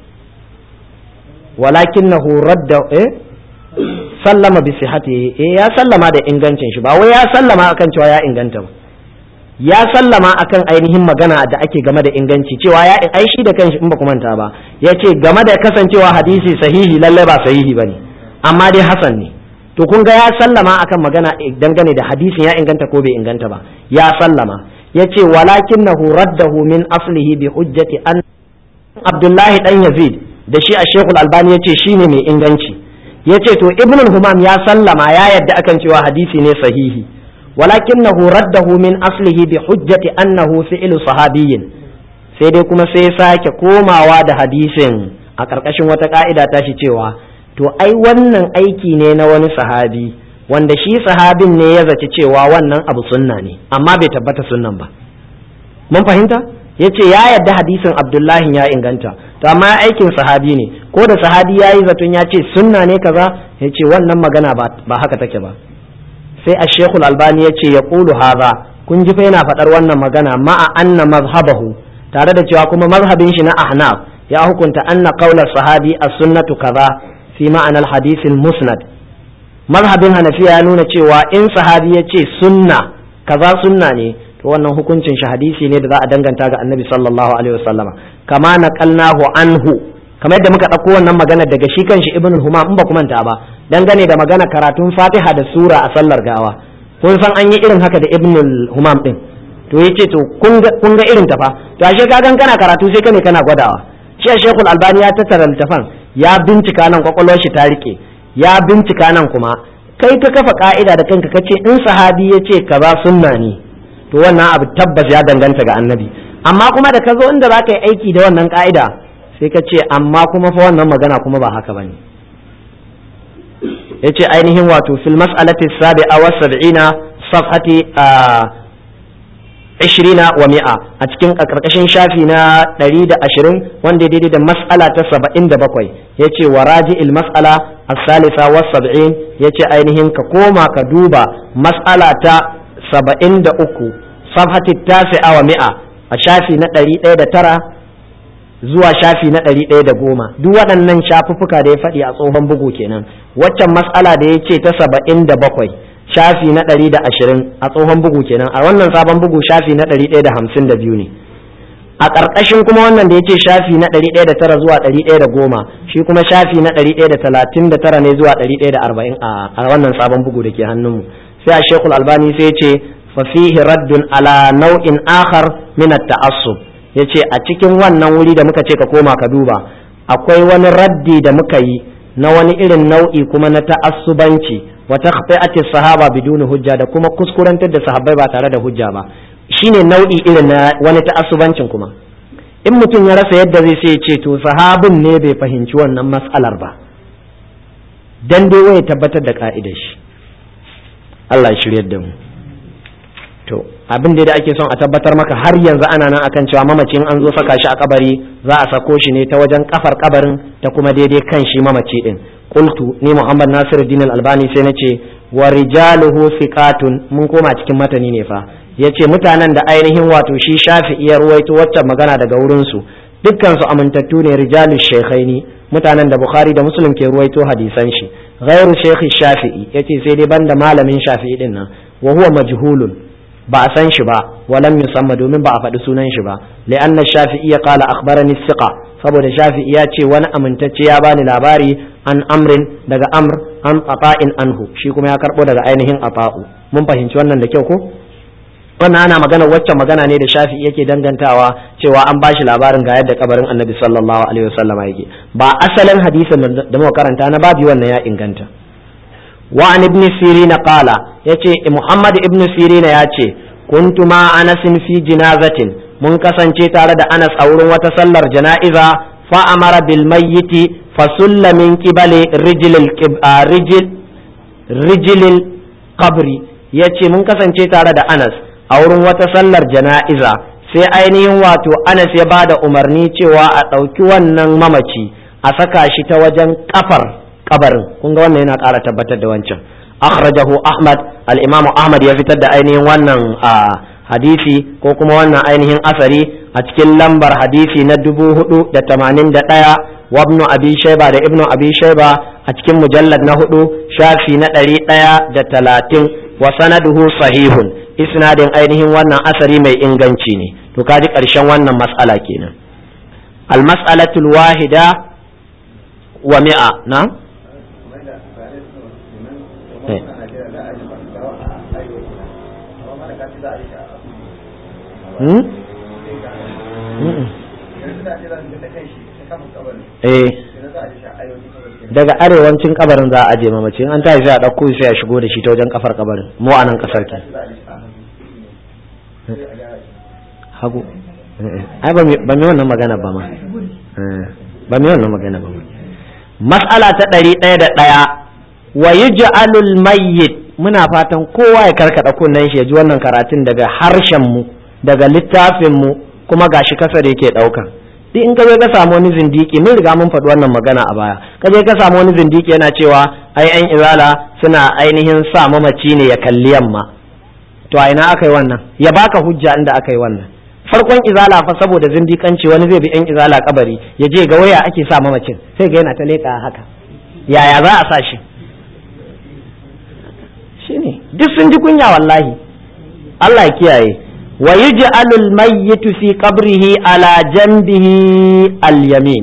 walakinahu radda eh sallama bi sihhati eh ya sallama da ingancin shi ba wai ya sallama akan cewa ya inganta ba ya sallama akan ainihin magana da ake game da inganci cewa ya ai shi da kanshi in ba ku manta ba ya ce game da kasancewa hadisi sahihi lallai ba sahihi bane amma dai hasan ne to kun ga ya sallama akan magana dangane da hadisin ya inganta ko bai inganta ba ya sallama ya ce walakinahu raddahu min aslihi bi hujjati an abdullahi dan yazid da shi a shekul albani ya ce shine mai inganci ya ce to ibnul humam ya sallama ya yadda akan cewa hadisi ne sahihi ولكنه رده من أصله بحجة أنه فعل صحابي sai dai kuma sai sake komawa da hadisin a ƙarƙashin wata ƙa'ida ta shi cewa to ai wannan aiki ne na wani sahabi wanda shi sahabin ne ya zaci cewa wannan abu sunna ne amma bai tabbata sunnan ba mun fahimta ya ce ya yadda hadisin abdullahi ya inganta to amma aikin sahabi ne ko da sahabi ya yi zaton ya ce sunna ne kaza ya ce wannan magana ba haka take ba sai a shekul albani ya ce ya ƙulu haza kun ji fa yana faɗar wannan magana ma'a anna mazhabahu tare da cewa kuma mazhabin shi na ahnaf ya hukunta anna qaular sahabi as-sunnatu kaza fi ma'anar hadisin musnad mazhabin hanafiya ya nuna cewa in sahabi ya ce sunna kaza sunna ne to wannan hukuncin shi hadisi ne da za a danganta ga annabi sallallahu alaihi wasallama kama naqalnahu anhu kamar yadda muka ɗauko wannan magana daga shi kanshi ibn humam in ba ku manta ba dangane da magana karatun fatiha da sura a sallar gawa kun san an yi irin haka da ibn humam din to yace to kun ga irin ta fa to ashe ka gan kana karatu sai kane kana gwadawa shi shekul albani ya tattara littafan ya bincika nan kwakwalwar shi ta rike ya bincika nan kuma kai ka kafa ka'ida da kanka kace in sahabi ya ce kaza sunna ne to wannan abu tabbas ya danganta ga annabi amma kuma da ka zo inda za ka yi aiki da wannan ka'ida sai ka ce amma kuma fa wannan magana kuma ba haka bane yace ainihin wato fil mas'alati sabi'a wa sab'ina safhati ishirina wa mi'a a cikin karkashin shafi na ɗari da ashirin wanda daidai da mas'ala ta saba'in da bakwai ya ce wa raji il mas'ala as-salisa wa sab'in ya ce ainihin ka koma ka duba mas'ala ta saba'in da uku safhati tasi'a wa mi'a a shafi na ɗari ɗaya da tara zuwa shafi na ɗari ɗaya da goma duk waɗannan shafuffuka da ya faɗi a tsohon bugu kenan waccan mas'ala da ya ce ta saba'in da bakwai shafi na ɗari da ashirin a tsohon bugu kenan a wannan sabon bugu shafi na ɗari ɗaya da hamsin da biyu ne a ƙarƙashin kuma wannan da ya ce shafi na ɗari ɗaya da tara zuwa ɗari ɗaya da goma shi kuma shafi na ɗari ɗaya da talatin da tara ne zuwa ɗari ɗaya da arba'in a wannan sabon bugu da ke hannunmu sai a shekul albani sai ya ce fafihi raddun ala nau'in akhar min at-ta'assub ya ce a cikin wannan wuri da muka ce ka koma ka duba akwai wani raddi da muka yi na wani irin nau'i kuma na ta'assubanci wa taqti'ati sahaba biduni hujja da kuma kuskurantar da sahabbai ba tare da hujja ba shine nau'i irin na wani ta'assubancin kuma in mutum ya rasa yadda zai sai ce to sahabin ne bai fahimci wannan mas'alar ba dan dai waye tabbatar da ka'idar shi Allah ya shiryar da mu to abin da ake son a tabbatar maka har yanzu ana nan akan cewa mamacin an zo saka shi a kabari za a sako shi ne ta wajen kafar kabarin ta kuma daidai kan shi mamaci din qultu ni Muhammad Nasiruddin Al-Albani sai nace wa rijaluhu thiqatun mun koma cikin matani ne fa yace mutanen da ainihin wato shi Shafi'i ya ruwaito waccan magana daga wurin su dukkan su amintattu ne rijalu shaykhaini mutanen da Bukhari da Muslim ke ruwaito hadisan shi ghairu shaykh Shafi'i yace sai dai banda malamin Shafi'i din nan wa huwa majhulun ba a san shi ba walam yusamma domin ba a faɗi sunan shi ba li'anna shafi'i ya qala akhbarani thiqa saboda shafi'i ya ce wani amintacce ya bani labari an amrin daga amr an ata'in anhu shi kuma ya karbo daga ainihin ata'u mun fahimci wannan da kyau ko wannan ana magana wacce magana ne da shafi'i yake dangantawa cewa an bashi labarin ga yadda kabarin annabi sallallahu alaihi wasallam yake ba asalin hadisin da muka karanta na babi wannan ya inganta وعن ابن سيرين قال يتي محمد ابن سيرين ياتي كنت مع أنس في جنازة من كسن تارد أنس أور وتسلر جنائزة فأمر بالميت فسل من قبل رجل الكب... آه رجل رجل القبر يتي من كسن تارد أنس أور وتسلر جنائزة sai ainihin wato Anas ya bada umarni cewa a ɗauki wannan mamaci a saka shi ta wajen kafar kabarin kun ga wannan yana ƙara tabbatar da wancan akhrajahu ahmad al-imamu ahmad ya fitar da ainihin wannan hadisi ko kuma wannan ainihin asari a cikin lambar hadisi na dubu hudu da tamanin da ɗaya wa ibnu abi shaiba da ibnu abi shaiba a cikin mujallad na hudu shafi na ɗari ɗaya da talatin wa sanaduhu sahihun isnadin ainihin wannan asari mai inganci ne to kaji ƙarshen wannan mas'ala kenan al-mas'alatul wahida wa mi'a na daga arewancin kabarin za a aje mamaci an tashi sai a ɗauko sai a shigo da shi ta wajen kafar kabarin mu a nan kasar ke hagu ai ba mi wannan magana ba ma ba mi wannan magana ba ma mas'ala ta ɗari ɗaya da ɗaya wa yuj'alul mayyit muna fatan kowa ya karkada kunnen shi ya ji wannan karatun daga harshen mu daga littafin mu kuma gashi kasar yake dauka duk in ka je ka samu wani zindiki mun riga mun faɗi wannan magana a baya ka je ka samu wani zindiki yana cewa ai an izala suna ainihin sa mamaci ne ya kalli yamma to a ina aka yi wannan ya baka hujja inda aka yi wannan farkon izala fa saboda zindikanci wani zai bi yan izala kabari ya je ga waya ake sa mamacin sai ga yana ta leka haka yaya za a sa shi shine duk sun ji kunya wallahi Allah ya kiyaye wa yuj'alul mayyitu fi qabrihi ala janbihi al-yamin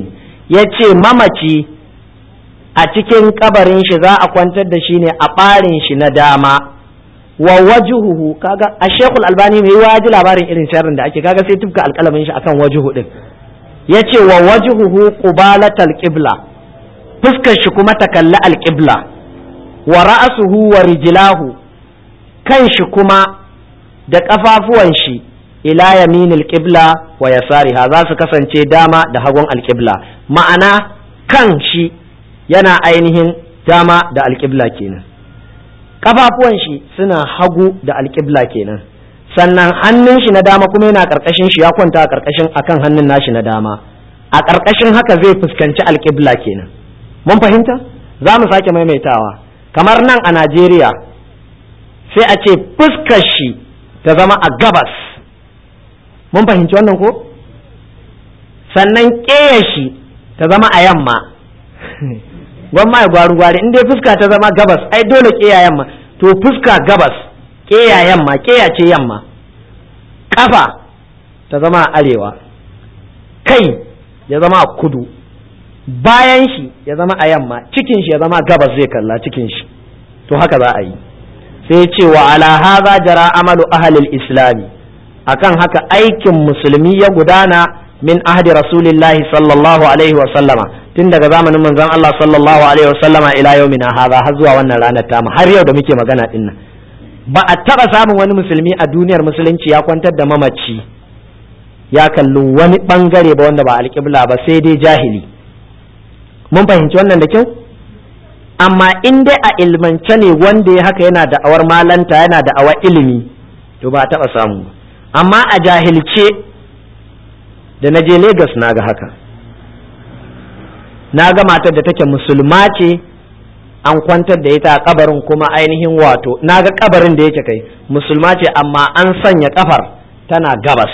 ya ce mamaci a cikin kabarin shi za a kwantar da shi ne a ɓarin shi na dama wa wajuhuhu kaga a shekul albani mai yiwa ji labarin irin sharrin da ake kaga sai tufka alƙalamin shi akan wajuhu din ya ce wa wajuhuhu qubalatal qibla fuskar shi kuma ta kalli alƙibla wa ra'asuhu wa rijlahu kan shi kuma da ƙafafuwan shi ila yaminil qibla wa yasariha za su kasance dama da hagun alƙibla ma'ana kan shi yana ainihin dama da alƙibla kenan ƙafafuwan shi suna hagu da alƙibla kenan sannan hannun shi na dama kuma yana ƙarƙashin shi ya kwanta a ƙarƙashin akan hannun nashi na dama a ƙarƙashin haka zai fuskanci alƙibla kenan mun fahimta za mu sake maimaitawa kamar nan a Najeriya sai a ce fuskar shi ta zama a gabas mun fahimci wannan ko sannan ƙeyar shi ta zama a yamma gwamma ya gwaru gwari in dai fuska ta zama gabas ai dole ƙeya yamma to fuska gabas ƙeya yamma ƙeya ce yamma ƙafa ta zama a arewa kai ya zama a kudu bayan shi ya zama a yamma cikin shi ya zama gabas zai kalla cikin shi to haka za a yi sai ce wa ala hadha jara amalu ahlil islami akan haka aikin musulmi ya gudana min ahdi rasulillahi sallallahu alaihi wa sallama tun daga zamanin manzon Allah sallallahu alaihi wa sallama ila yaumina hadha har zuwa wannan ranar tamu har yau da muke magana din nan ba a taba samun wani musulmi a duniyar musulunci ya kwantar da mamaci ya kalli wani bangare ba wanda ba alƙibla ba sai dai jahili mun fahimci wannan da kyau amma in dai a ilmance ne wanda ya haka yana da'awar malanta yana da'awar ilimi to ba a taɓa samu amma a jahilce da na je Legas na ga haka na ga matar da take musulma ce an kwantar da ita a kabarin kuma ainihin wato na ga kabarin da yake kai musulma ce amma an sanya kafar tana gabas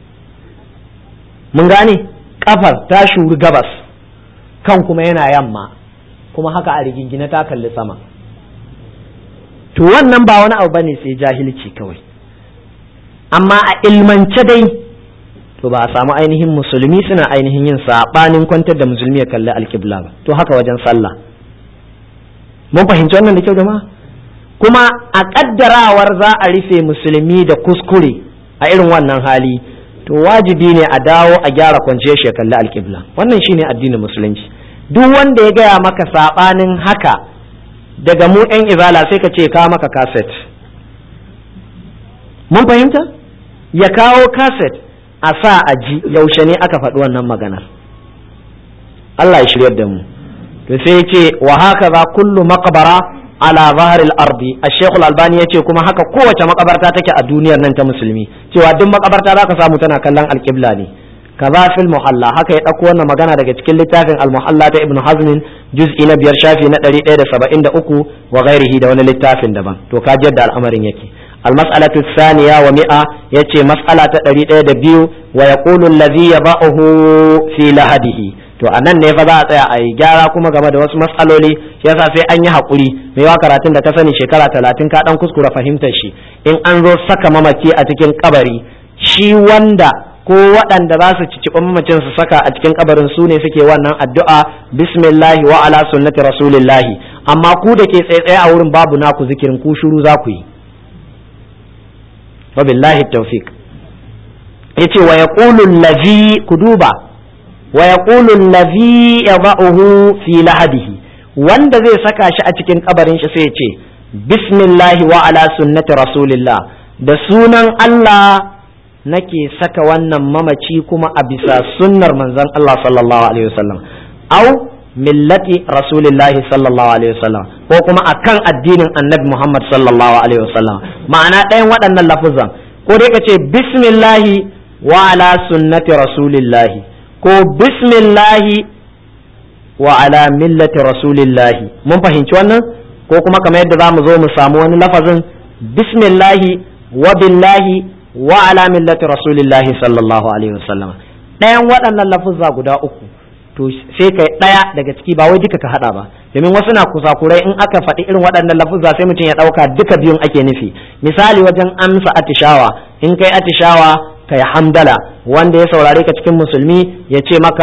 mun gane kafar ta shuri gabas kan kuma yana yamma kuma haka a rigingine ta kalli sama to wannan ba wani abu bane sai jahilci kawai amma a ilmance dai to ba a samu ainihin musulmi suna ainihin yin sabanin kwantar da musulmi ya kalli alkibla ba to haka wajen sallah mun fahimci wannan da kyau jama'a kuma a kaddarawar za a rufe musulmi da kuskure a irin wannan hali to wajibi ne a dawo a gyara kwanciyar shi ya kalli alkibla wannan shine addinin musulunci duk wanda ya gaya maka sabanin haka daga mu 'yan izala sai ka ce ka maka kaset mun fahimta ya kawo kaset a sa a ji yaushe ne aka faɗi wannan maganar Allah ya shiryar da mu to sai ya ce wa haka za kullu maqbara ala zaharil ardi ash-shaykh al-albani yace kuma haka kowace makabarta take a duniyar nan ta musulmi cewa duk makabarta zaka samu tana kallon alqibla ne kaza fil muhalla haka ya dauko wannan magana daga cikin littafin al-muhalla ta ibnu hazm juz'i na biyar shafi na 173 wa ghairihi da wani littafin daban to ka yadda al'amarin yake المسألة الثانية ومئة يتي مسألة تريد دبيو ويقول الذي يضعه في لهده to a nan ne fa za a tsaya a yi gyara kuma game da wasu matsaloli yasa sai an yi haƙuri mai yawa karatun da ka sani shekara talatin ka ɗan kuskura fahimtar shi in an zo saka mamaki a cikin kabari shi wanda ko waɗanda za su ciciɓi mamacin su saka a cikin kabarin su ne suke wannan addu'a bismillahi wa ala sunnati rasulillahi amma ku da ke tsaye a wurin babu naku zikirin ku shiru za ku yi wa billahi tawfiq yace wa yaqulu allazi kuduba wa yaqulu allazi yad'uhu fi lahadihi wanda zai saka shi a cikin kabarin shi sai ya ce bismillahi wa ala sunnati rasulillah da sunan Allah nake saka wannan mamaci kuma a bisa sunnar manzon Allah sallallahu alaihi wasallam au millati rasulillahi sallallahu alaihi wasallam ko kuma akan addinin annabi Muhammad sallallahu alaihi wasallam ma'ana ɗayan waɗannan lafuzan ko dai ka ce bismillahi wa ala sunnati rasulillahi ko bismillahi wa ala millati rasulillahi mun fahimci wannan ko kuma kamar yadda zamu zo mu samu wani lafazin bismillahi wa billahi wa ala millati rasulillahi sallallahu alaihi wasallam ɗayan waɗannan lafuzza guda uku to sai kai ɗaya daga ciki ba wai duka ka haɗa ba domin wasu na kusakurai in aka faɗi irin waɗannan lafuzza sai mutum ya ɗauka duka biyun ake nufi misali wajen amsa atishawa in kai atishawa kai hamdala wanda ya saurare ka cikin musulmi ya ce maka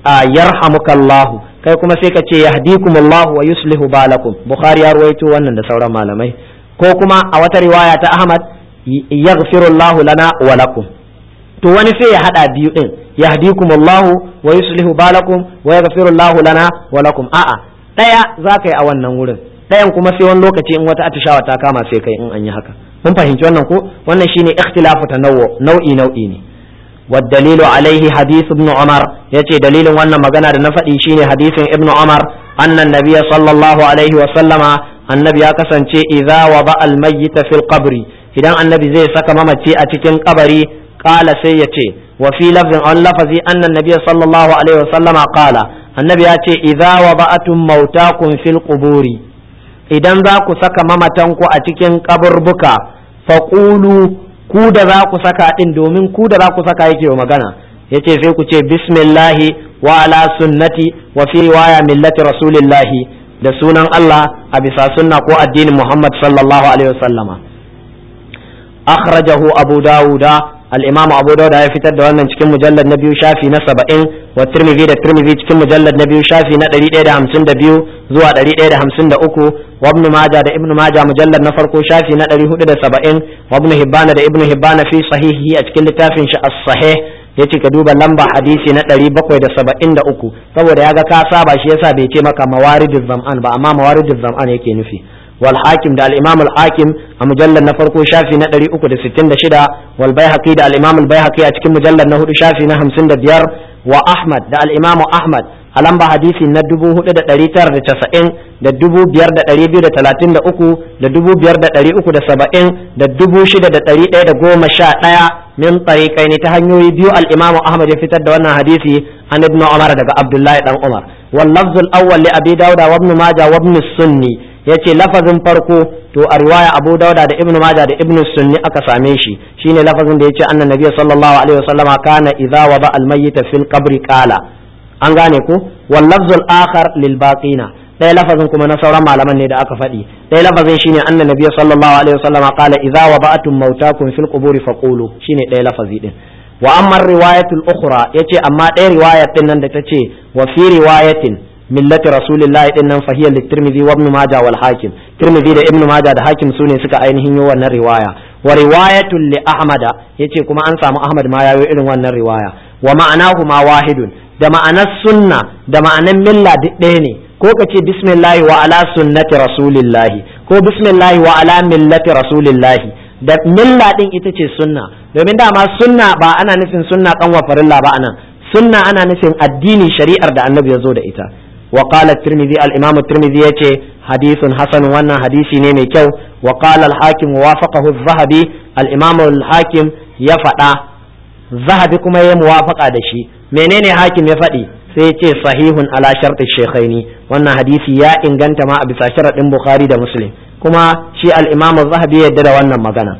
yarhamukallahu kai kuma sai ka ce yahdikumullahu wa yuslihu balakum bukhari ya ruwaito wannan da sauran malamai ko kuma a wata riwaya ta ahmad yaghfirullahu lana wa lakum to wani sai ya hada biyu din yahdikumullahu wa yuslihu balakum wa yaghfirullahu lana wa lakum a'a daya zaka yi a wannan wurin dayan kuma sai wani lokaci in wata atishawa ta kama sai kai in an yi haka mun fahimci wannan ko wannan shine ikhtilafu tanawwu nau'i nau'i ne والدليل عليه حديث ابن عمر يتي دليل وانا مغانا نفدي شيني حديث ابن عمر أن النبي صلى الله عليه وسلم النبي أكسن إذا وضع الميت في القبر إذا النبي زي سكا ممتي أتكين قبري قال سيتي وفي لفظ عن لفظ أن النبي صلى الله عليه وسلم قال النبي أتي إذا وضعتم موتاكم في القبور إذا ذاك سكا ممتنكو أتكين قبر بكا فقولوا ku da za ku saka din domin ku da za ku saka yake wa magana yace sai ku ce bismillahi wa ala sunnati wa fi riwaya millati rasulillahi da sunan Allah a bisa sunna ko addinin Muhammad sallallahu alaihi wasallama akhrajahu abu dawuda al-imam abu dawuda ya fitar da wannan cikin mujallad na biyu shafi na 70 wa tirmidhi da tirmidhi cikin mujallad na biyu shafi na 152 zuwa 153 wa ibn majah da ibn majah mujallad na farko shafi na 470 wa ibn hibban da ibn hibban fi sahihi a cikin littafin shi as-sahih yace ka duba lamba hadisi na 773 saboda yaga ka saba shi yasa bai ce maka mawariduz zam'an ba amma mawariduz zam'an yake nufi wal hakim da al imam al hakim a mujallad na farko shafi na 366 wal baihaqi da al imam al baihaqi a cikin mujallad na hudu shafi na 55 wa ahmad da al imam ahmad a lamba hadisi na 4990 da 5233 da 5370 da 6111 min tariqai ne ta hanyoyi biyu al-Imam Ahmad ya fitar da wannan hadisi an Ibn Umar daga Abdullahi dan Umar wal lafzul awwal li Abi Dawud wa Ibn Majah wa Ibn Sunni yace lafazin farko to a riwaya Abu Dawud da Ibn Majah da Ibn Sunni aka same shi shine lafazin da yace annan nabiy sallallahu alaihi wasallama kana idza wada al-mayyit fil qabri qala an gane ko wal lafzul akhar lil baqina ɗaya lafazin kuma na sauran malaman ne da aka faɗi ɗaya lafazin shine anna nabiyyu sallallahu alaihi wasallam qala idza wada'tum mautakum fil quburi faqulu shine ɗaya lafazi din wa amma riwayatul ukhra yace amma ɗaya riwayat din nan da tace wa fi riwayatin millati rasulillahi din nan fahiya litirmidhi wa ibn majah wal hakim tirmidhi da ibn majah da hakim sune suka ainihin yi wannan riwaya wa riwayatul li ahmada yace kuma an samu ahmad ma yayo irin wannan riwaya wa ma'anahu ma wahidun da ma'anar sunna da ma'anar milla duk ɗaya ne ko ka ce bismillahi wa ala sunnati rasulillahi ko bismillahi wa ala millati rasulillahi da milla din ita ce sunna domin dama sunna ba ana nufin sunna kan farilla ba anan sunna ana nufin addini shari'ar da annabi ya zo da ita wa qala tirmidhi al imam tirmidhi yace hadithun hasan wannan hadisi ne mai kyau wa qala al hakim wafaqahu az-zahabi al imam al hakim ya faɗa zahabi kuma ya muwafaqa da shi menene hakim ya faɗi sai ya ce sahihun ala sharti shekhaini wannan hadisi ya inganta ma a bisa sharaɗin bukhari da muslim kuma shi al-imam zahabi ya yarda da wannan magana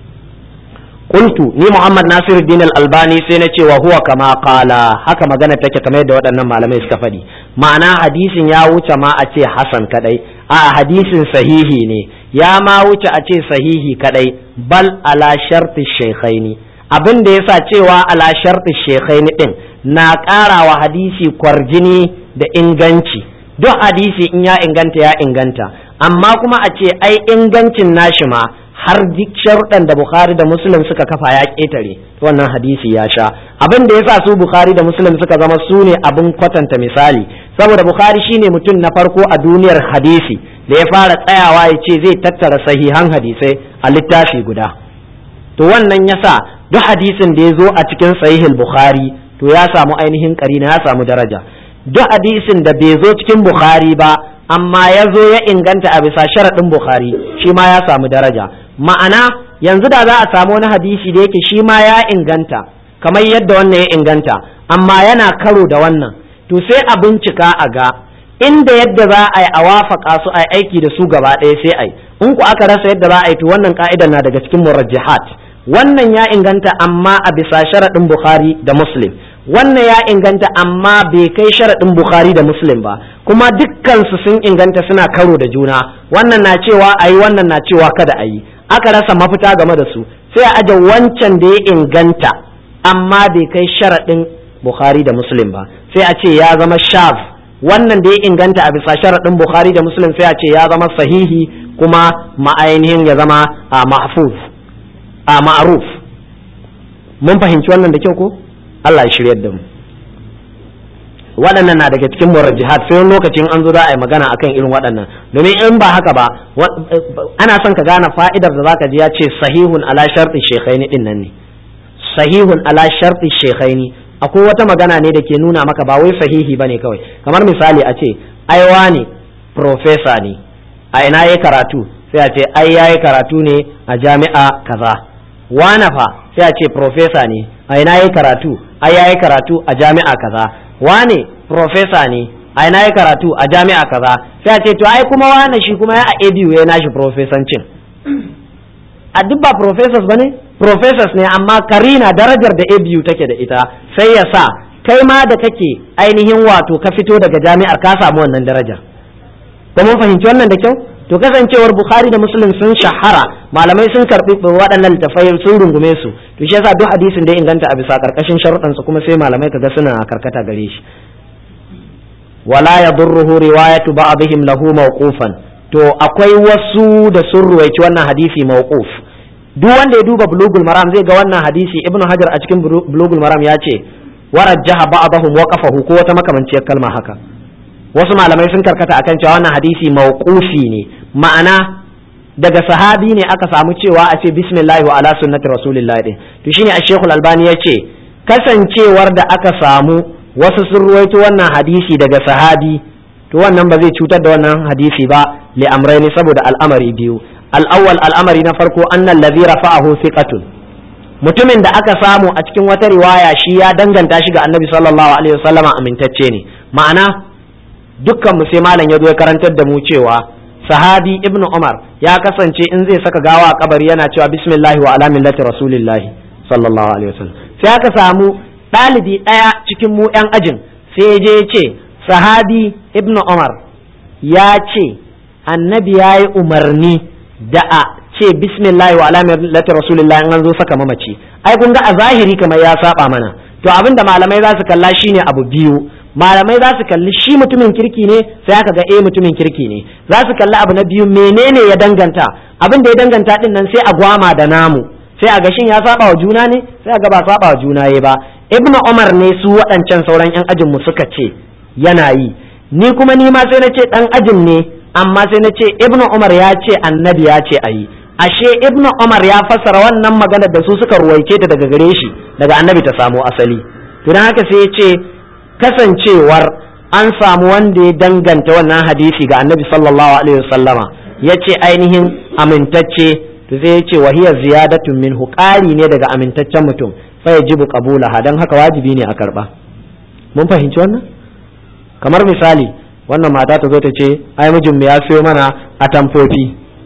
qultu ni muhammad nasiruddin al-albani sai na ce wa huwa kama qala haka magana take kamar yadda waɗannan malamai suka faɗi ma'ana hadisin ya wuce ma a ce hasan kadai a hadisin sahihi ne ya ma wuce a ce sahihi kadai bal ala sharti shekhaini abin da yasa cewa ala sharti shekhaini din na ƙara wa hadisi kwarjini da inganci duk hadisi in ya inganta ya inganta amma kuma a ce ai ingancin nashi ma har duk sharuɗan da Bukhari da Muslim suka kafa ya ƙetare wannan hadisi ya sha abin da yasa su Bukhari da Muslim suka zama su ne abin kwatanta misali saboda Bukhari shine mutum na farko a duniyar hadisi da ya fara tsayawa ya ce zai tattara sahihan hadisai a littafi guda to wannan yasa duk hadisin da ya zo a cikin sahihul Bukhari to ya samu ainihin karina ya samu daraja duk hadisin da bai zo cikin bukhari ba amma ya zo ya inganta a bisa sharaɗin bukhari shi ma ya samu daraja ma'ana yanzu da za a samu wani hadisi da yake shi ma ya inganta kamar yadda wannan ya inganta amma yana karo da wannan to sai a bincika a ga inda yadda za a yi a wafaka su a aiki da su gaba ɗaya sai a yi in ku aka rasa yadda za a yi to wannan ka'idar na daga cikin murajjihat wannan ya inganta amma a bisa sharaɗin bukhari da muslim wannan ya inganta amma bai kai sharaɗin bukhari da muslim ba kuma dukkansu sun inganta suna karo da juna wannan na cewa a yi wannan na cewa kada a yi aka rasa mafita game da su sai a aje wancan da ya inganta amma bai kai sharaɗin bukhari da muslim ba sai a ce ya zama shaf wannan da ya inganta a bisa sharaɗin bukhari da muslim sai a ce ya zama sahihi kuma ma'ainihin ya zama a mahfuz a ma'ruf mun fahimci wannan da kyau ko Allah ya shiryar da mu waɗannan na daga cikin murajjihat sai lokacin an zo za a yi magana akan irin waɗannan domin in ba haka ba ana son ka gane fa'idar da zaka ji ya ce sahihun ala sharti shekhaini din nan ne sahihun ala sharti shekhaini akwai wata magana ne da ke nuna maka ba wai sahihi bane kawai kamar misali a ce ai wani professor ne a ina yayi karatu sai a ce ai yayi karatu ne a jami'a kaza wana fa sai a ce professor ne a ina yayi karatu ai yayi karatu a jami'a kaza wane professor ne a ina yayi karatu a jami'a kaza sai a ce to ai kuma wane shi kuma ya a ABU ya nashi professorancin a duk ba professors bane professors ne amma karina darajar da ABU take da ita sai ya sa kai ma da kake ainihin wato ka fito daga jami'ar ka samu wannan darajar ko mun fahimci wannan da kyau to kasancewar bukhari da muslim sun shahara malamai sun karbi waɗannan littafai sun rungume su to shi yasa duk hadisin da inganta a bisa karkashin sharuɗan su kuma sai malamai kaga suna karkata gare shi wala yadurruhu riwayatu ba'dihim lahu mawqufan to akwai wasu da sun ruwaici wannan hadisi mawquf duk wanda ya duba bulugul maram zai ga wannan hadisi ibnu hajar a cikin bulugul maram ya ce warajjaha ba'dahum waqafahu ko wata makamanciyar kalma haka wasu malamai sun karkata akan cewa wannan hadisi mawqufi ne ma'ana daga sahabi ne aka samu cewa a ce bismillah wa ala sunnati rasulillah din to shine ash-shaykh al-albani yace kasancewar da aka samu wasu sun ruwaito wannan hadisi daga sahabi to wannan ba zai cutar da wannan hadisi ba li amrayni saboda al'amari biyu al-awwal al'amari na farko annal ladhi rafa'ahu thiqatun mutumin da aka samu a cikin wata riwaya shi ya danganta shi ga annabi sallallahu alaihi wasallama amintacce ne ma'ana dukkan mu sai malam ya zo ya karantar da mu cewa sahabi ibnu umar ya kasance in zai saka gawa a kabari yana cewa bismillah wa ala millati rasulillahi sallallahu alaihi wasallam sai aka samu ɗalibi ɗaya cikin mu yan ajin sai ya je ya ce sahabi ibnu umar ya ce annabi ya yi umarni da a ce bismillah wa ala millati rasulillahi in an zo saka mamaci ai kun ga a zahiri kamar ya saba mana to abinda malamai za su kalla shine abu biyu malamai za su kalli shi mutumin kirki ne sai aka ga eh mutumin kirki ne za su kalli abu na biyu menene ya danganta abin da ya danganta din nan sai a gwama da namu sai a ga shin ya saba wa juna ne sai a ga ba saba wa juna ye ba ibnu umar ne su waɗancan sauran yan ajin mu suka ce yana yi ni kuma ni ma sai na ce dan ajin ne amma sai na ce ibnu umar ya ce annabi ya ce ayi ashe ibnu umar ya fassara wannan magana da su suka ruwaice ta daga gare shi daga annabi ta samo asali to dan haka sai ya ce kasancewar an samu wanda ya danganta wannan hadisi ga annabi sallallahu alaihi wasallama ya ce ainihin amintacce to sai ya ce wahiyar ziyadatun minhu ƙari ne daga amintaccen mutum fa yajibu qabulaha dan haka wajibi ne a karba mun fahimci wannan kamar misali wannan mata ta zo ta ce ai mijin mu ya siyo mana atamfofi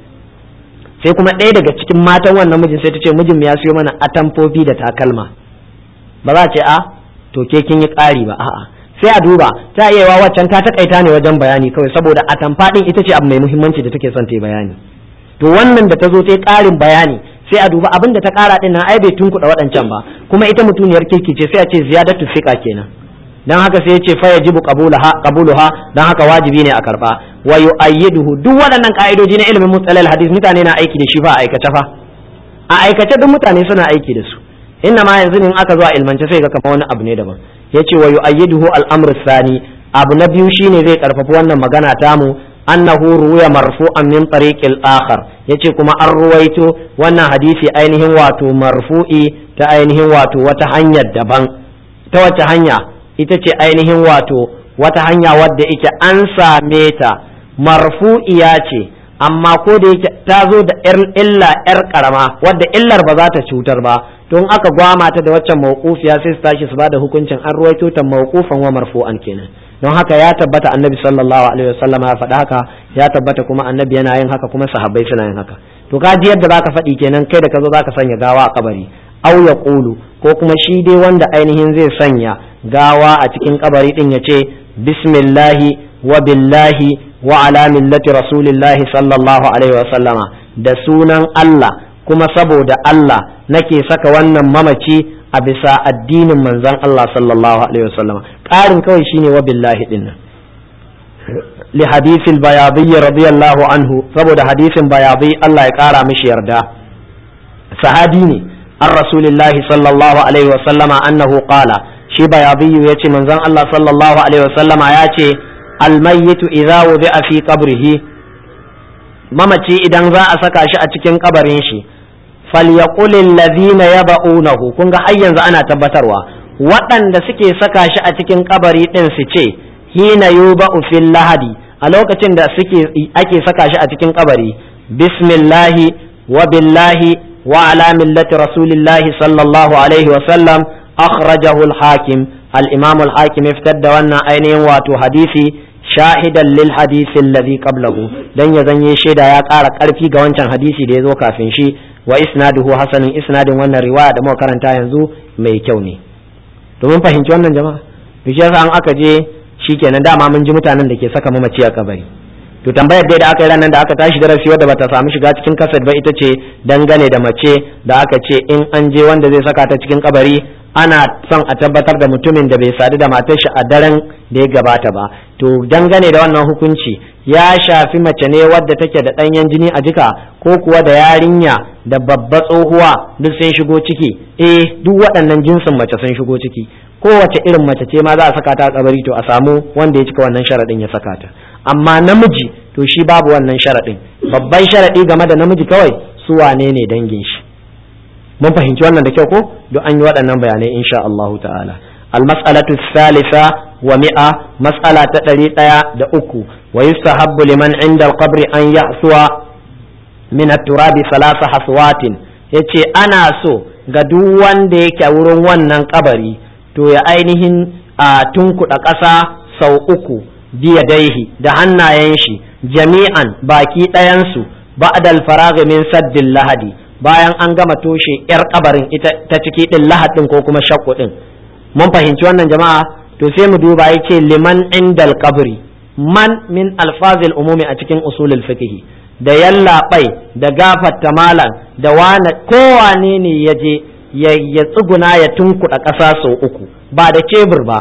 sai kuma ɗaya daga cikin matan wannan mijin sai ta ce mijin mu ya siyo mana atamfofi da takalma ba za a ce a to ke kin yi ƙari ba a'a sai a duba ta iya yawa waccan ta takaita ne wajen bayani kawai saboda a tamfaɗin ita ce abu mai muhimmanci da take son ta yi bayani to wannan da ta zo ta yi ƙarin bayani sai a duba abin da ta ƙara ɗin nan ai bai tunkuɗa waɗancan ba kuma ita mutuniyar kirki ce sai a ce ziyadatu fiqa kenan dan haka sai ya ce fa yajibu qabulaha qabuluha dan haka wajibi ne a karba wa yu'ayyiduhu duk waɗannan ka'idoji na ilimin mustalal hadis mutane na aiki da shi fa a aikace fa a aikace duk mutane suna aiki da su inna ma yanzu in aka zo a ilmance sai ga kamar wani abu ne daban yace wa yu'ayyiduhu al-amr thani abu na biyu shine zai karfafi wannan magana tamu annahu ruya marfu'an min tariqil akhar yace kuma an ruwaito wannan hadisi ainihin wato marfu'i ta ainihin wato wata hanyar daban ta wace hanya ita ce ainihin wato wata hanya wadda yake an same ta marfu'iya ce amma ko da yake ta zo da illa yar karama wadda illar ba za ta cutar ba to in aka gwama ta da waccan mawqufiya sai su tashi su bada hukuncin an ruwaito ta mawqufan wa marfu'an kenan don haka ya tabbata annabi sallallahu alaihi wasallam ya faɗa haka ya tabbata kuma annabi yana yin haka kuma sahabbai suna yin haka to ka ji yadda zaka faɗi kenan kai da ka zo zaka sanya gawa a kabari au ya qulu ko kuma shi dai wanda ainihin zai sanya gawa a cikin kabari din ya ce bismillahi wa billahi wa ala millati rasulillahi sallallahu alaihi wasallama da sunan Allah kuma saboda Allah nake saka wannan mamaci a bisa addinin manzon Allah sallallahu alaihi wasallam ƙarin kawai shine wa billahi dinnan li hadisil bayadi radiyallahu anhu saboda hadisin bayadi Allah ya kara mishi yarda sahabi ne an rasulillahi sallallahu alaihi wasallama annahu qala shi bayadi yace manzon Allah sallallahu alaihi wasallama ya ce almayyitu idza wudi'a fi qabrihi mamaci idan za a saka shi a cikin kabarin shi falyaqulil ladhina yaba'unahu kun ga har yanzu ana tabbatarwa waɗanda suke saka shi a cikin kabari din su ce hina yuba'u fil lahadi a lokacin da suke ake saka shi a cikin kabari bismillahi wa billahi wa ala millati rasulillahi sallallahu alaihi wa sallam akhrajahu al-hakim al-imam al-hakim fitar da wannan ainihin wato hadisi shahidan lil hadisi alladhi qablahu dan ya zanye shaida ya ƙara ƙarfi ga wancan hadisi da ya zo kafin shi wa isnaduhu hasanin isnadin wannan riwaya da muka karanta yanzu mai kyau ne domin fahimci wannan jama'a to shi yasa an aka je shikenan dama mun ji mutanen da ke saka mamaci a kabari to tambayar dai da aka yi ranar da aka tashi darasi wadda bata samu shiga cikin kaset ba ita ce dangane da mace da aka ce in an je wanda zai saka ta cikin kabari ana son a tabbatar da mutumin da bai sadu da matar shi a daren da ya gabata ba to dangane da wannan hukunci ya shafi mace ne wadda take da ɗanyen jini a jika ko kuwa da yarinya da babba tsohuwa duk sun shigo ciki eh duk waɗannan jinsin mace sun shigo ciki kowace irin mace ce ma za a saka ta a kabari to a samu wanda ya cika wannan sharaɗin ya saka ta amma namiji to shi babu wannan sharaɗin babban sharaɗi game da namiji kawai su wane ne dangin shi mun fahimci wannan da kyau ko duk an yi waɗannan bayanai insha Allah ta'ala المسألة الثالثة ومئة مسألة تدري da uku ويستحب لمن عند القبر أن يحثو من التراب ثلاث حثوات yace ana so ga duk wanda yake wurin wannan kabari to ya ainihin a tunkuɗa ƙasa sau uku biya daihi da hannayen shi jami'an baki ɗayansu ba'dal faraghi min saddin lahadi bayan an gama toshe 'yar kabarin ita ta ciki ɗin lahadin ko kuma shakku ɗin mun fahimci wannan jama'a to sai mu duba yace liman indal qabri man min alfazil umumi a cikin usulul fiqh da yallaɓai da gafarta malam da wane kowane ne ya je ya tsuguna ya tunkuɗa ƙasa sau uku ba da cebur ba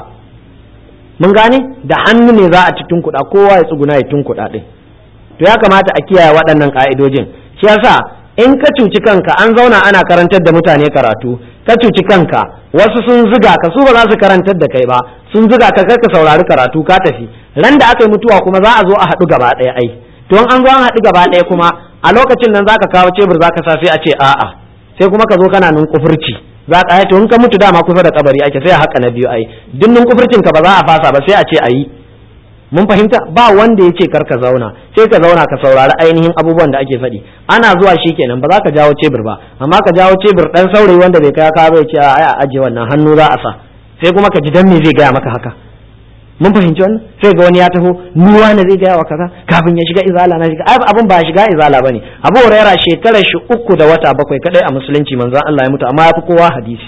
mun gane da hannu ne za a ci tunkuɗa kowa ya tsuguna ya tunkuɗa ɗin to ya kamata a kiyaye waɗannan ƙa'idojin shi yasa in ka cuci kanka an zauna ana karantar da mutane karatu ka cuci kanka wasu sun ziga ka su ba za su karantar da kai ba sun ziga ka ka saurari karatu ka tafi ran da aka yi mutuwa kuma za a zo a haɗu gaba ɗaya ai to an zo an haɗu gaba ɗaya kuma a lokacin nan zaka kawo cebur zaka sa sai a ce a'a sai kuma ka zo kana nun kufurci za ka to in ka mutu dama kusa da kabari ake sai a haka na biyu ai duk nun kufurcin ka ba za a fasa ba sai a ce ayi mun fahimta ba wanda ya ce kar ka zauna sai ka zauna ka saurari ainihin abubuwan da ake faɗi ana zuwa shi kenan ba za ka jawo cebur ba amma ka jawo cebur dan saurayi wanda bai kai ka bai ce ai a aje wannan hannu za a sa sai kuma ka ji dan me zai gaya maka haka mun fahimci wannan sai ga wani ya taho ni wani zai gaya wa kaza kafin ya shiga izala na shiga abin ba shiga izala bane abu huraira shekarar shi uku da wata bakwai kadai a musulunci manzon Allah ya mutu amma ya fi kowa hadisi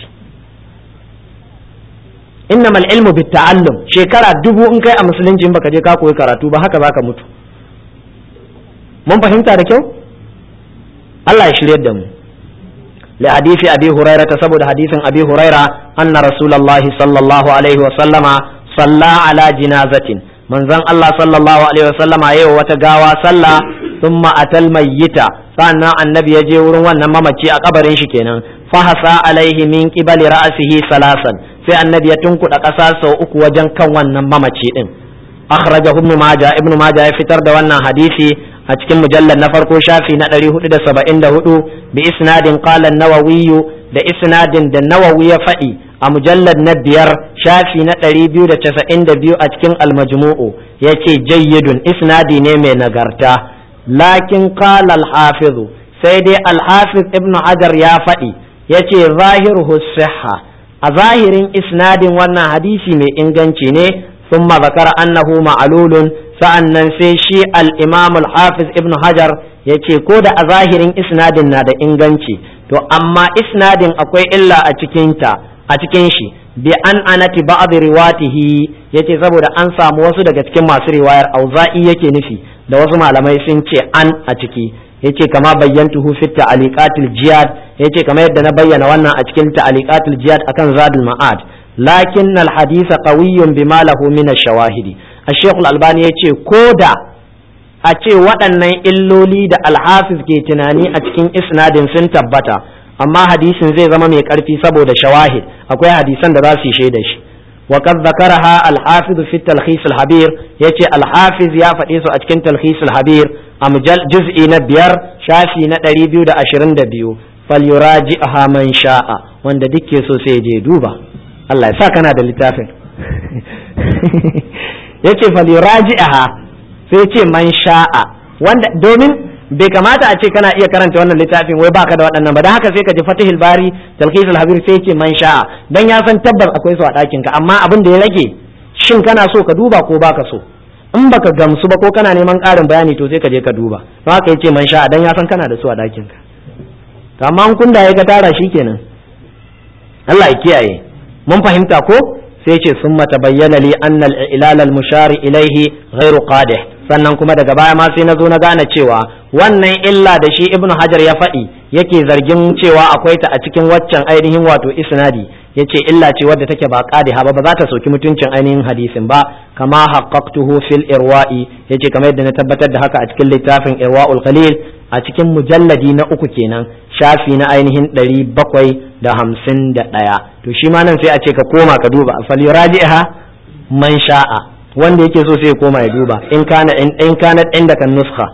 innamal ilmu bit ta'allum shekara dubu in kai a musulunci in baka je ka koyi karatu ba haka zaka mutu mun fahimta da kyau Allah ya shiryar da mu li hadisi abi huraira saboda hadisin abi huraira anna rasulullahi sallallahu alaihi wa sallama salla ala jinazatin manzon Allah sallallahu alaihi wa sallama yayi wata gawa sallah thumma atal mayyita sannan annabi ya je wurin wannan mamaci a kabarin shi kenan fahasa alaihi min qibali ra'sihi salasan sai annabi ya tunkuɗa ƙasa sau uku wajen kan wannan mamaci din akhrajahu ibn majah ibn majah ya fitar da wannan hadisi a cikin mujallar na farko shafi na 474 bi isnadin qala an-nawawi da isnadin da nawawi ya faɗi a mujallar na biyar shafi na 292 a cikin al-majmu'u yace jayyidun isnadi ne mai nagarta lakin qala al-hafiz sai dai al-hafiz ibn hajar ya faɗi yace zahiruhu sihha a zahirin isnadin wannan hadisi mai inganci ne ثم ذكر أنه معلول sa'annan sai shi al-imam al-hafiz ibn hajar ya ce ko da a zahirin isnadin na da inganci to amma isnadin akwai illa a cikinta a cikin shi bi an anati ba'd riwatihi yace saboda an samu wasu daga cikin masu riwayar auza'i yake nufi da wasu malamai sun ce an a ciki yace kama bayyantuhu fi ta'liqatil jihad yace kamar yadda na bayyana wannan a cikin ta'aliqatul jihad akan zadul ma'ad lakin al hadith qawiyyun bima lahu min ash-shawahidi ash-shaykh al-albani yace koda a ce waɗannan illoli da al-hafiz ke tunani a cikin isnadin sun tabbata amma hadisin zai zama mai ƙarfi saboda shawahid akwai hadisan da za su yi shaida shi وقد ذكرها الحافظ في التلخيص الحبير يتي الحافظ يا فديس أتكن تلخيص الحبير أمجل جزء نبير شافي ندري بيو دا أشرين دا بيو فليراجعها من شاء وان دا ديكي سو سيجي دوبا الله يساك أنا دا لتافن yace falyuraji'aha sai yace man sha'a wanda domin bai kamata a ce kana iya karanta wannan littafin wai baka da waɗannan ba dan haka sai ka ji fatihul bari talqis habir sai yace man sha'a dan ya san tabbas akwai su a ɗakin ka amma abin da ya rage shin kana so ka duba ko baka so in baka gamsu ba ko kana neman ƙarin bayani to sai ka je ka duba don haka yace man sha'a dan ya san kana da su a ɗakin ka to amma in kun da ya ga tara shikenan Allah ya kiyaye mun fahimta ko sai ce sun mata bayyana li annal ilal al mushari ilaihi ghairu qadih sannan kuma daga baya ma sai na zo na gane cewa wannan illa da shi ibnu hajar ya faɗi yake zargin cewa akwai ta a cikin waccan ainihin wato isnadi yace illa ce wadda take ba qadiha ba ba za ta soki mutuncin ainihin hadisin ba kama haqqaqtuhu fil irwa'i yace kamar yadda na tabbatar da haka a cikin littafin irwa'ul qalil a cikin mujalladi na uku kenan shafi na ainihin ɗari bakwai da hamsin da ɗaya to shi ma nan sai a ce ka koma ka duba falyuraji'ha man sha'a wanda yake so sai ya koma ya duba in kana in kana inda kan nuskha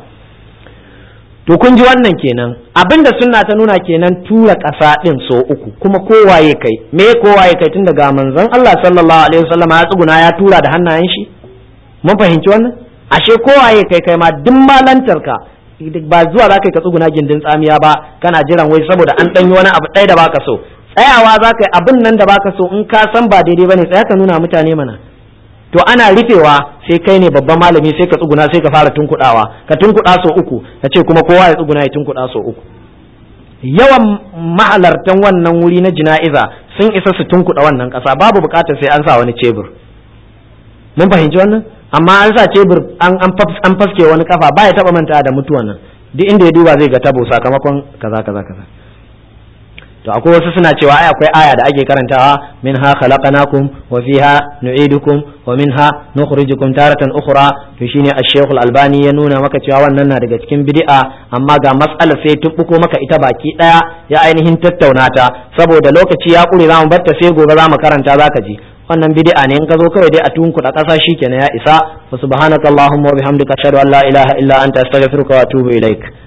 to kun ji wannan kenan abinda sunna ta nuna kenan tura ƙasa ɗin so uku kuma kowaye kai me kowaye kai tun daga manzon Allah sallallahu alaihi wasallam ya tsuguna ya tura da hannayen shi mun fahimci wannan ashe kowaye kai kai ma duk malantarka ba zuwa za ka yi ka tsuguna gindin tsamiya ba kana jiran wai saboda an ɗanyi wani abu ɗaya da baka so tsayawa za ka yi abin nan da baka so in ka san ba daidai bane tsaya ka nuna mutane mana to ana rufewa sai kai ne babban malami sai ka tsuguna sai ka fara tunkuɗawa ka tunkuɗa so uku ka ce kuma kowa ya tsuguna ya tunkuɗa so uku yawan mahalartan wannan wuri na jina'iza sun isa su tunkuɗa wannan ƙasa babu buƙatar sai an sa wani cebur mun fahimci wannan amma an sa cebur an an faske wani kafa ba ya taba manta da mutuwan nan duk inda ya duba zai ga tabo sakamakon kaza kaza kaza to akwai wasu suna cewa ai akwai aya da ake karantawa minha khalaqnakum wa fiha nu'idukum wa minha nukhrijukum taratan ukhra to shine ash-shaykh al-albani ya nuna maka cewa wannan na daga cikin bid'a amma ga mas'alar sai tubbuko maka ita baki daya ya ainihin tattauna ta saboda lokaci ya kure zamu batta sai gobe zamu karanta zaka ji wannan bid'a ne in ka zo kawai dai a tunkuɗa ƙasa shikenan ya isa wa subhanakallahumma wa bihamdika ashhadu an la ilaha illa anta astaghfiruka wa atubu ilaik